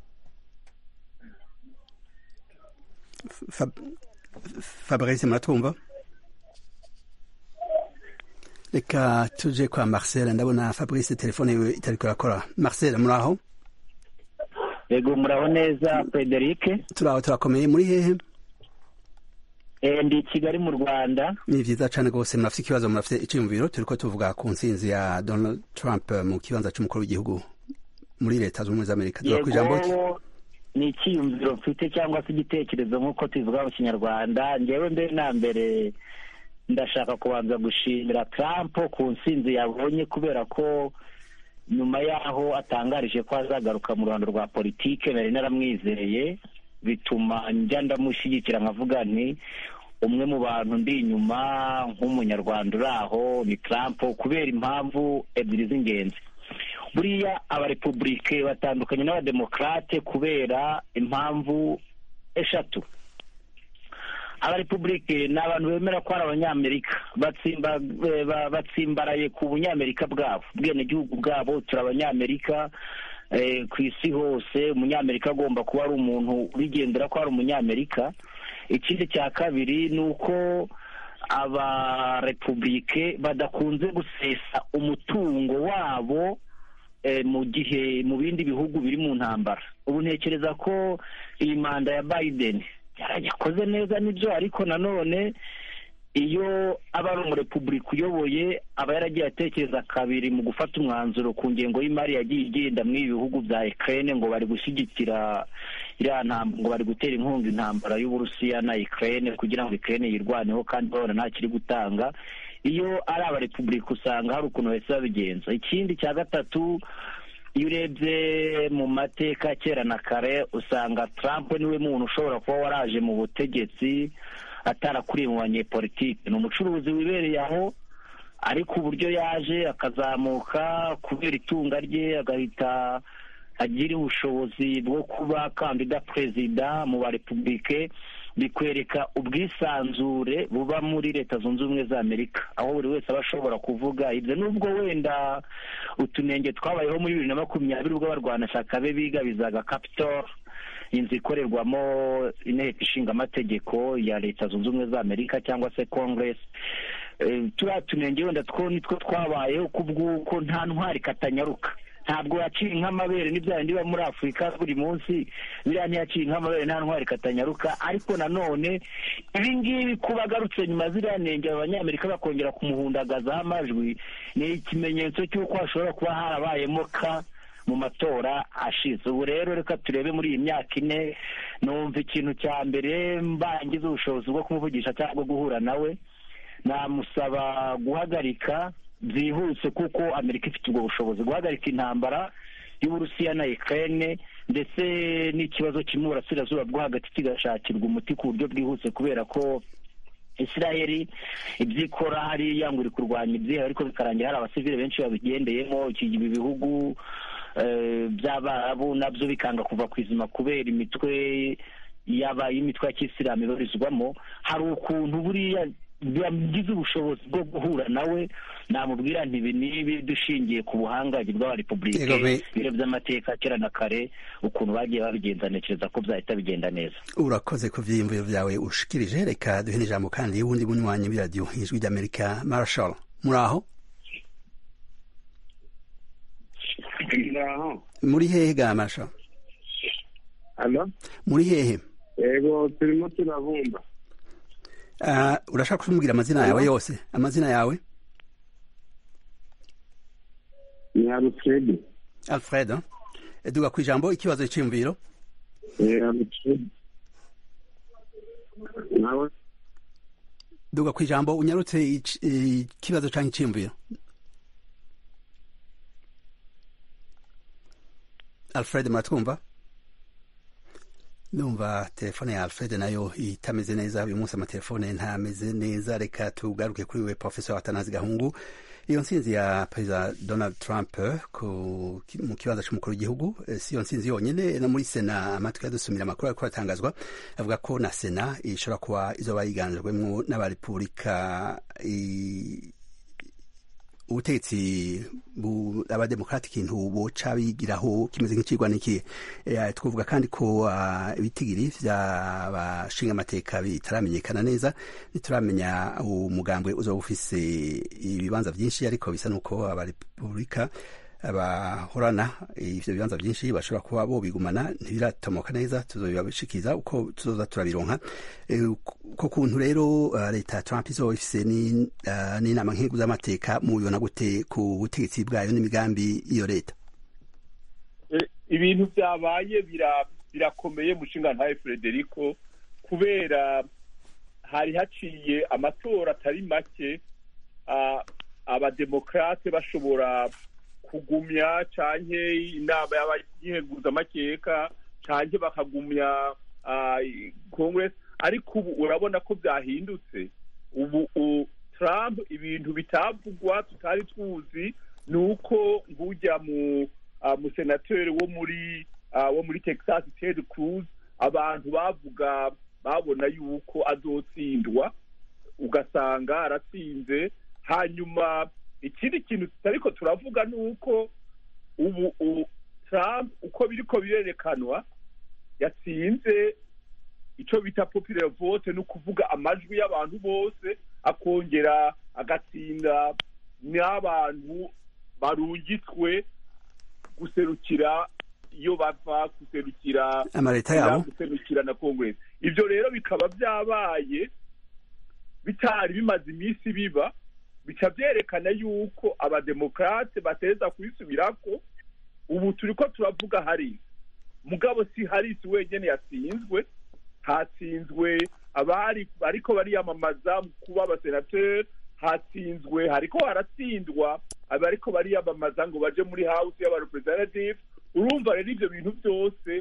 fabrice muratwumva reka tuje kwa marcel ndabona fabrice telefone yiwe itari kurakora marcel muraho yego muraho neza frederic turaho turakomeye muri hehe ndi kigali mu rwanda ni byiza cyane rwose murafite ikibazo murafite icyiyumviro turi ko tuvuga ku nsinzi ya donald trump mu kibanza cy'umukuru w'igihugu muri leta zunze ubumwe za amerika tuba ku ijambo ni icyiyumviro mfite cyangwa se igitekerezo nk'uko tubivuga mu kinyarwanda ngewe mbere na mbere ndashaka kubanza gushimira Trump ku nsinzi yabonye kubera ko nyuma y'aho atangarije ko azagaruka mu ruhando rwa politike nari naramwizeye bituma njya ndamushyigikira nkavuga nti umwe mu bantu ndi inyuma nk'umunyarwanda uri aho ni Trump kubera impamvu ebyiri z'ingenzi buriya abarepubulike batandukanye n'abademokarate kubera impamvu eshatu abarepubulike ni abantu bemera ko ari abanyamerika batsimbaraye ku bunyamerika bwabo ubwenegihugu bwabo turi abanyamerika ku isi hose umunyamerika agomba kuba ari umuntu ubigendera ko ari umunyamerika ikindi cya kabiri ni uko abarepubulike badakunze gusesa umutungo wabo mu gihe mu bindi bihugu biri mu ntambara ubu ntekereza ko iyi manda ya Biden yarayakoze neza nibyo ariko nanone iyo aba ari umurepubulika uyoboye aba yaragiye atekereza kabiri mu gufata umwanzuro ku ngengo y'imari yagiye igenda muri ibi bihugu bya Ukraine ngo bari gushyigikira iriya ntambara ngo bari gutera inkunga intambara y'uburusiya na Ukraine kugira ngo Ukraine yirwaneho kandi babona nta kiri gutanga iyo ari abarepubulika usanga hari ukuntu bahise babigenza ikindi cya gatatu iyo urebye mu mateka kera na kare usanga Trump niwe muntu ushobora kuba waraje mu butegetsi atarakuriye mu banyepolitike ni umucuruzi wibereye aho ariko uburyo yaje akazamuka kubera itunga rye agahita agira ubushobozi bwo kuba kandida perezida mu ba repubulike bikwereka ubwisanzure buba muri leta zunze ubumwe za amerika aho buri wese aba ashobora kuvuga ibyo nubwo wenda utunenge twabayeho muri bibiri na makumyabiri ubwo abarwanashyaka be bigabizaga capitol inzu ikorerwamo inteko ishinga amategeko ya leta zunze ubumwe za amerika cyangwa se congress turiya tunenge wenda two nitwo twabayeho kubw'uko nta ntwari katanyaruka ntabwo yaciye nk'amabere n'ibya bindi biba muri afurika buri munsi biriya ntiyaciye nk'amabere nta ntwari katanyaruka ariko nanone ibi ngibi kuba agarutse nyuma ziriya nenge abanyamerika bakongera kumuhundagazaho amajwi ni ikimenyetso cy'uko hashobora kuba harabayemo ka mu matora ashize ubu rero reka turebe muri iyi myaka ine numva ikintu cya mbere mbangize ubushobozi bwo kumuvugisha cyangwa guhura nawe namusaba guhagarika byihuse kuko amerika ifite ubwo bushobozi guhagarika intambara y'uburusiya na ukraine ndetse n'ikibazo kiri mu burasirazuba bwo hagati kigashakirwa umuti ku buryo bwihuse kubera ko israeli ibyo ikora hariya ngo iri kurwanya ibyihe ariko bikarangira hari abasivile benshi babigendeyemo ibi bihugu by'abarabu nabyo bikanga kuva ku izima kubera imitwe yaba y'imitwe ya kisilamu ibarizwamo hari ukuntu buriya bagize ubushobozi bwo guhura nawe namubwira ntibi nibi dushingiye ku buhangange bw'abarepubulike ibiro by'amateka kera na kare ukuntu bagiye babigenza ntekereza ko byahita bigenda neza urakoze ku byiyumviro byawe ushikirije reka duhe n'ijambo kandi y'ubundi bunywanyi b'iradiyo ijwi ry'amerika marashal muri aho muri hehe ga marashal muri hehe yego turimo turabumva urashaka kumubwira amazina yawe yose amazina yawe ni alfred alfred duga ku ijambo ikibazo cy'imviro duga ku ijambo unyarutse ikibazo cyangwa icyiyumviro alfred muratwumva ndumva telefone ya alfred nayo itameze neza uyu munsi amatelefone ntameze neza reka tugaruke kuri we professor atanazi gahungu iyo nsinzi ya perezida donald trump mu kibanza cy'umukuru w'igihugu si iyo nsinzi yonyine no muri sena amatwi yadusumira amakuru ariko aratangazwa avuga ko na sena ishobora kuba izoba yiganjwemo n'abarepubulika ubutegetsi abademokrati ikintu boca bigiraho kimeze nk'ikigwa niki twavuga kandi ko ibitigiri by'abashinga amateka bitaramenyekana neza ntituramenya umugambwe uzaba ufise ibibanza byinshi ariko bisa n'uko abarepubulika bahorana ivyo bibanza byinshi bashobora kuba bobigumana ntibiratomoka neza tuzobibashikiza uko tuzoza turabironka ko kuntu rero leta ya trump izoba ifise n'inama nk'igihugu z'amateka mubibona gute ku butegetsi bwayo n'imigambi iyo leta ibintu byabaye birakomeye mushinga ntawe frederico kubera hari haciye amatora atari make abademokrate bashobora kugumya canke inama y'abayiheguza amakeka canke bakagumya congress ariko ubu urabona ko byahindutse ubu trump ibintu bitavugwa tutari tuzi ni uko nk'ujya mu musenateri wo muri wo muri texas ted cruz abantu bavuga babona yuko azotsindwa ugasanga aratsinze hanyuma ikindi kintu tutariko turavuga ni uko ubu trump uko biriko birerekanwa yatsinze icyo bita popular vote ni ukuvuga amajwi y'abantu bose akongera agatsinda n'abantu barungitswe guserukira iyo bava guserukira amaleta yabo guserukira na congress ibyo rero bikaba byabaye bitari bimaze iminsi biba bica byerekana yuko abademokrate bateza kubisubirako ubu turi ko turavuga harisi mugabo si harisi wenyine yatsinzwe hatsinzwe abari ariko bariyamamaza kuba abasenateri hatsinzwe hariko haratsindwa abariko bariyamamaza ngo baje muri house y'abarepresentative urumva rero ivyo bintu byose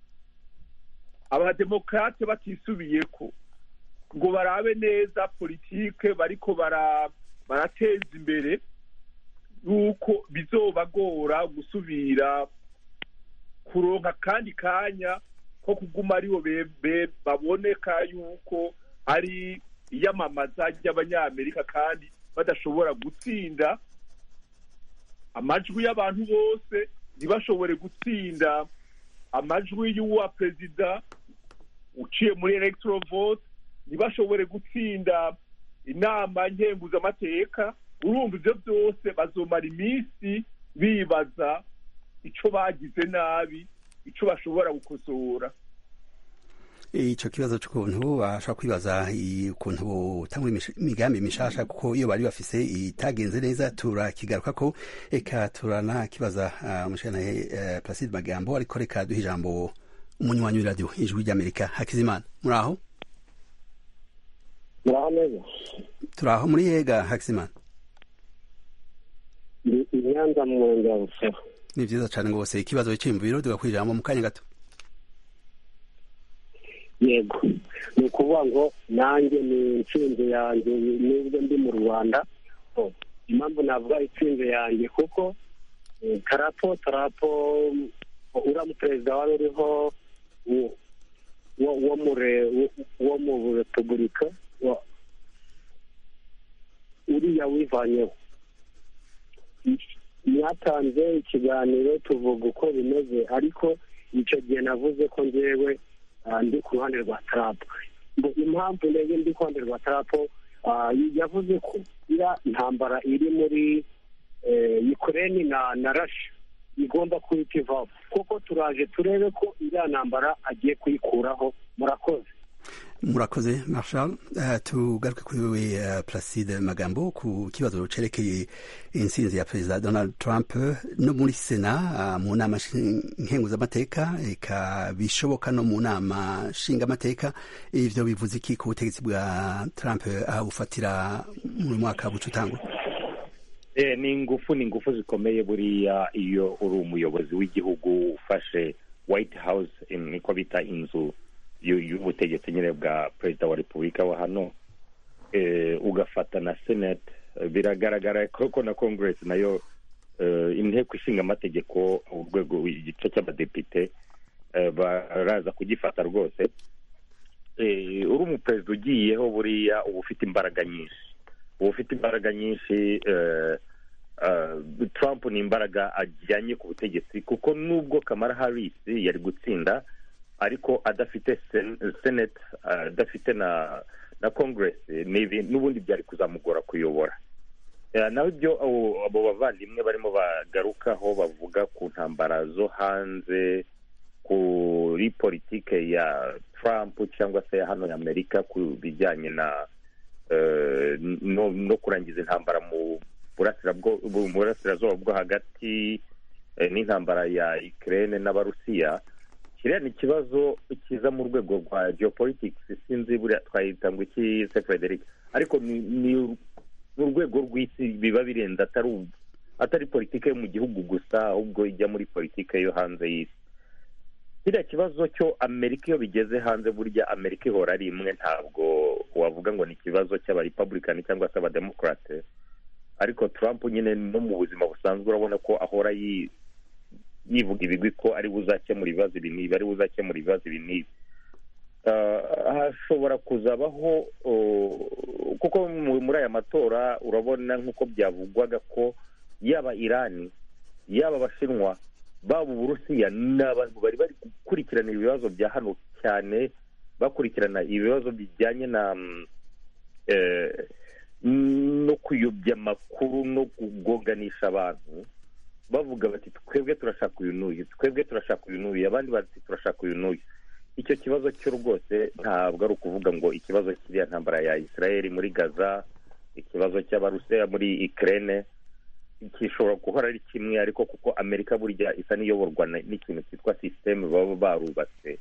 abademokrate batisubiyeko ngo barabe neza politike bariko bara barateza imbere yuko bizobagora gusubira kuronka kandi kanya ko kuguma aribo baboneka yuko ari iyamamaza ry'abanyamerika kandi badashobora gutsinda amajwi y'abantu bose ntibashobore gutsinda amajwi y'uwa perezida uciye muri electoral vote ntibashobore gutsinda inama nkenguzamateka urumva ibyo byose bazomara iminsi bibaza icyo bagize nabi icyo bashobora gukosora icyo kibazo cy'ukuntu bashobora kwibaza ukuntu butanga imigambi mishasha kuko iyo bari bafise itagenze neza turakigaruka ko reka turanakibaza umushyiranahe placide magambo ariko reka duhe ijambo umunywanyi w'iradiyo ijwi ry'amerika hakizimana muri aho muraho neza turi aho muri yega hakizimana ni inyanza mu murenge wa busoro ni byiza cyane rwose ikibazo cy'imviro tugakora ijambo mu kanya gato yego ni ukuvuga ngo nanjye ni intsinzi yanjye nubwo ndi mu rwanda impamvu navuga intsinzi yanjye kuko tarapo tarapo uriya muperezida wari uriho wo mu repubulika uriya wivanyeho mwatanze ikiganiro tuvuga uko bimeze ariko icyo gihe navuze ko ngewe ndi ku ruhande rwa tarapo impamvu ndege ndi ku ruhande rwa tarapo yavuze ko iriya ntambara iri muri yukureni na rashi igomba kuhita ivaho kuko turaje turebe ko iriya ntambara agiye kuyikuraho murakoze murakoze marshal tugaruke kuri wewe placide magambo ku kibazo cerekeye intsinzi ya perezida donald trump no muri sena mu nama nkenguzamateka eka bishoboka no mu nama nshingamateka ivyo bivuze iki ku butegetsi bwa trump abufatira mu mwaka buca utangwa ni ingufu ni ingufu zikomeye buriya iyo uri umuyobozi w'igihugu ufashe white house niko bita inzu y'ubutegetsi nyine bwa perezida wa repubulika wa hano ugafata na senate biragaragara ko na congress nayo inteko ishinga amategeko urwego igice cy'abadepite baraza kugifata rwose uri umuperezida ugiyeho buriya uba ufite imbaraga nyinshi uba ufite imbaraga nyinshi trump ni imbaraga ajyanye ku butegetsi kuko nubwo kamara harris yari gutsinda ariko adafite senate adafite na na congress n'ubundi byari kuzamugora kuyobora naho ibyo abo bavandimwe barimo bagarukaho bavuga ku ntambara zo hanze kuri politike ya trump cyangwa se hano ya amerika ku bijyanye na no kurangiza intambara mu burasirazuba bwo hagati n'intambara ya ukraine n'abarusiya kiriya ni ikibazo kiza mu rwego rwa geopolitics sinzi buriya twahita ngo iki se frederic ariko ni urwego rw'isi biba birenze atari atari politiki yo mu gihugu gusa ahubwo ijya muri politiki yo hanze y'isi kiriya kibazo cyo amerika iyo bigeze hanze burya amerika ihora ari imwe ntabwo wavuga ngo ni ikibazo cy'abarepublicani cyangwa se abademokarate ariko trump nyine no mu buzima busanzwe urabona ko ahora yivuga ibigwi ko ari buzakemura ibibazo ibi n'ibi ari buzakemura ibibazo ibi n'ibi hashobora kuzabaho kuko muri aya matora urabona nk'uko byavugwaga ko yaba irani yaba abashinwa baba uburusiya ni abantu bari bari gukurikirana ibibazo bya hano cyane bakurikirana ibibazo bijyanye na no kuyobya amakuru no kugoganisha abantu bavuga bati twebwe turashaka uyu n'uyu twebwe turashaka uyu n'uyu abandi bati turashaka uyu n'uyu icyo kibazo cyo rwose ntabwo ari ukuvuga ngo ikibazo kiriya ntambara ya israel muri gaza ikibazo cy'abarusiya muri ikirere gishobora guhora ari kimwe ariko kuko amerika burya isa n'iyoborwa n'ikintu cyitwa sisiteme baba barubatse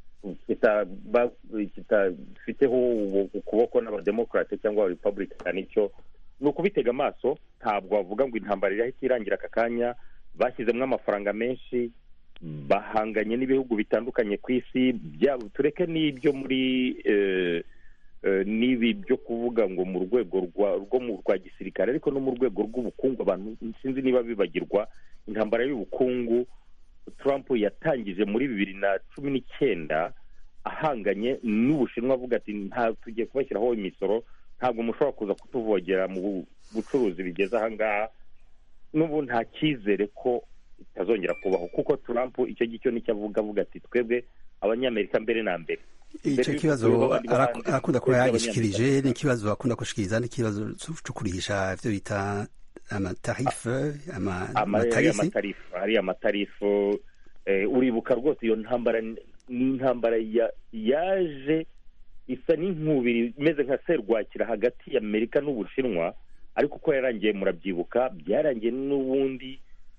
kitafiteho ukuboko n'abademokarate cyangwa abarepublikani icyo ni ukubitega amaso ntabwo wavuga ngo intambara irahita irangira aka kanya bashyizemo amafaranga menshi bahanganye n'ibihugu bitandukanye ku isi tureke n'ibyo muri n'ibi byo kuvuga ngo mu rwego rwo mu rwa gisirikare ariko no mu rwego rw'ubukungu abantu sinzi niba bibagirwa intambara y'ubukungu trump yatangije muri bibiri na cumi n'icyenda ahanganye n'ubushinwa avuga ati nta tugiye kubashyiraho imisoro ntabwo mushobora kuza kutuvogera mu bucuruzi bigeze ahangaha n'ubu nta cyizere ko itazongera kubaho kuko trump icyo ngicyo nicyo avuga avuga ati twebwe abanyamerika mbere na mbere icyo kibazo arakunda kuba yagishikirije ni ikibazo akunda gushikiriza ni ikibazo cyo kurihisha ibyo bita amatarife amatarife ari amatarifu uribuka rwose iyo ntambara n'intambara yaje isa n'inkubiri imeze nka serwakira hagati y'amerika n'ubushinwa ariko uko yarangiye murabyibuka byarangiye n'ubundi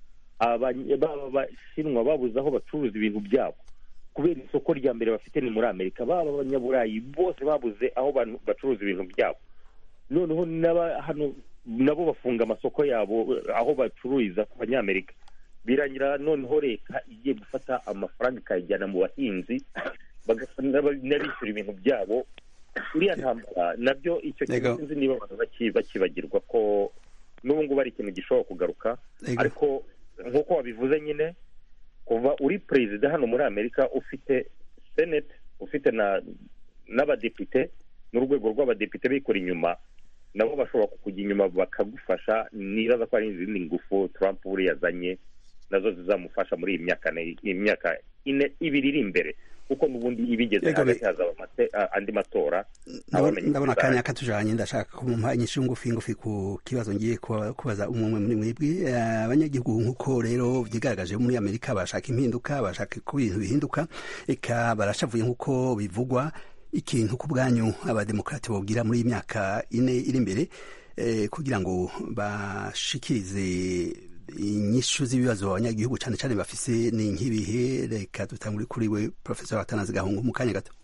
abashinwa babuze aho bacuruza ibintu byabo kubera isoko rya mbere bafite ni muri amerika baba abanyaburayi bose babuze aho bacuruza ibintu byabo noneho hano nabo bafunga amasoko yabo aho bacururiza ku banyamerika birangira noneho leta igiye gufata amafaranga ikayajyana mu bahinzi n'abishyura ibintu byabo uriya ntambara nabyo icyo kintu sinzi niba abantu bakibagirwa ko n'ubu ngubu ari ikintu gishobora kugaruka ariko nk'uko wabivuze nyine kuva uri perezida hano muri amerika ufite senete ufite n'abadepite n'urwego rw'abadepite bikora inyuma nabo bashobora kukujya inyuma bakagufasha nibaza ko hari izindi ngufu Trump buriya yazanye nazo zizamufasha muri iyi myaka iyi myaka ine ibiri iri imbere kuko n'ubundi ibigeze hagati hazaba andi matora ndabona akanya katujanye ndashaka kumumpa inyishu ngufi ngufi ku kibazo ngiye kubaza umwe muri mwebwe abanyagihugu nk'uko rero vyigaragaje muri amerika bashaka impinduka bashaka ko ibintu bihinduka eka barashavuye nk'uko bivugwa ikintu ku bwanyu abademokrati bobwira muri iyi myaka ine iri imbere kugira ngo bashikirize inyishu z'ibibazo abanyagihugu cyane cyane bafise ni nk'ibihe reka dutangure kuri we professor atanazi gahungu mu kanya gato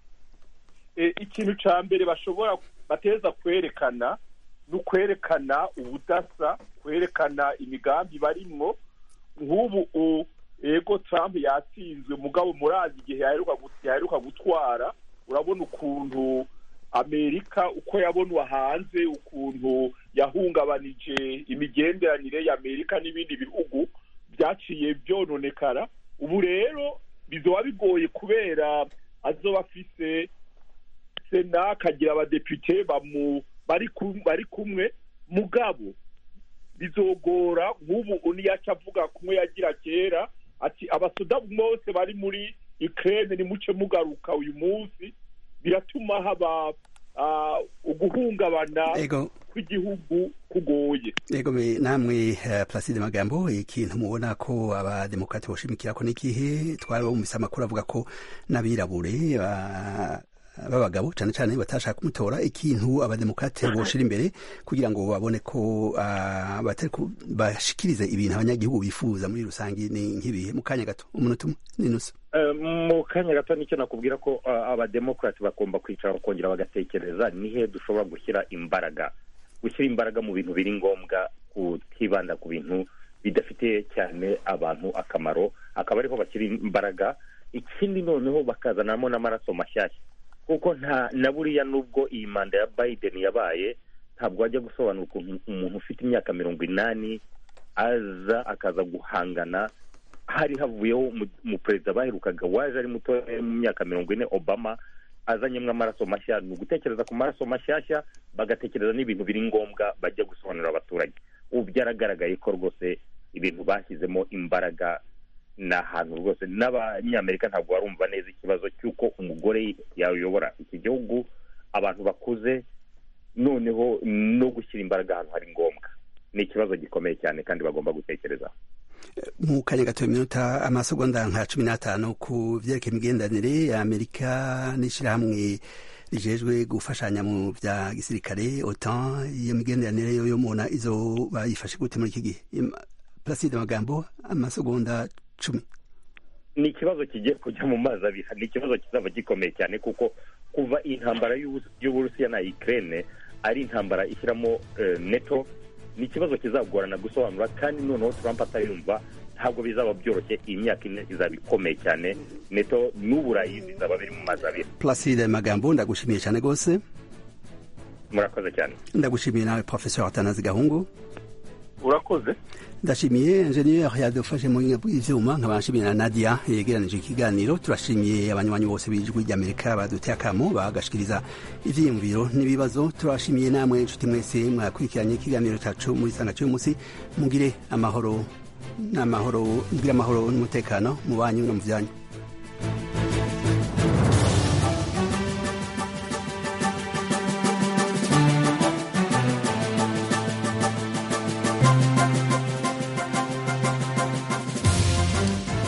ikintu cya mbere bashobora bateza kwerekana ni ukwerekana ubudasa kwerekana imigambi barimwo nk'ubu ego Trump yatsinzwe mugabo murazi igihe yaheruka gutwara urabona ukuntu amerika uko yabonwa hanze ukuntu yahungabanije imigenderanire y'amerika n'ibindi bihugu byaciye byononekara ubu rero bizoba bigoye kubera azoba afise sena akagira abadepite bari kumwe mugabo bizogora nk'ubu uniyaca avuga kumwe yagira kera ati abasoda bose bari muri ikirere nimuce mugaruka uyu munsi biratuma haba uguhungabana kw'igihugu kugoye yego namwe placide magambo ikintu mubona ko abademokrati boshimikira ko n'ikihe twari bumvise amakuru avuga ko n'abirabure b'abagabo cyane cyane batashaka kumutora ikintu abademokrate boshira imbere kugira ngo babone ko bashikirize ibintu abanyagihugu bifuza muri rusange ni nk'ibihe mu kanya gato umunota umwe n'inusu mu kanya gato nicyo nakubwira ko abademokrati bagomba kwicara bakongera bagatekereza nihe dushobora gushyira imbaraga gushyira imbaraga mu bintu biri ngombwa kutibanda ku bintu bidafitiye cyane abantu akamaro akaba ariho bashyira imbaraga ikindi noneho bakazanamo n'amaraso mashyashya kuko nta na buriya nubwo iyi manda ya biden yabaye ntabwo wajya gusobanura ukuntu umuntu ufite imyaka mirongo inani aza akaza guhangana hari havuyeho umuperezida baherukaga waje ari muto mu myaka mirongo ine obama azanyemo amaraso mashya ni ugutekereza ku maraso mashyashya bagatekereza n'ibintu biri ngombwa bajya gusobanurira abaturage ubu byaragaragaye ko rwose ibintu bashyizemo imbaraga ni ahantu rwose n'abanyamerika ntabwo barumva neza ikibazo cy'uko umugore yayobora iki gihugu abantu bakuze noneho no gushyira imbaraga ahantu hari ngombwa ni ikibazo gikomeye cyane kandi bagomba gutekereza mu kanya gato iminota amasegonda nka cumi n'atanu ku byerekeye imigenderanire ya amerika n'ishyirahamwe rijejwe gufashanya mu bya gisirikare otan iyo migenderanire yo mubona izo bayifashe gute muri iki gihe placide magambo amasegonda cumi ni ikibazo kigiye kujya mu mazi abiri ni ikibazo kizaba gikomeye cyane kuko kuva intambara y'uburusiya na ukraine ari intambara ishyiramo neto ni ikibazo kizagorana gusobanura kandi noneho Trump atayumva ntabwo bizaba byoroshye iyi myaka ine izaba ikomeye cyane neto n'uburayi bizaba biri mu mazi abiri placide magambo ndagushimiye cyane rwose murakoze cyane ndagushimiye nawe professeur atanazi gahungu urakoze ndashimiye enjeniyeri yadufashe mu buhinga bw'ivyuma nkaba nshimiye na nadia yegeranije ikiganiro turashimiye abanywanyi bose b'ijwi ry'amerika baduteye akamo bagashikiriza ivyiyumviro n'ibibazo turashimiye namwe inshuti mwese mwakurikiranye ikiganiro cacu muri sanga cy'uyu munsi mugire amahoro n'amahoro mugire amahoro n'umutekano mu banyu no mu vyanyu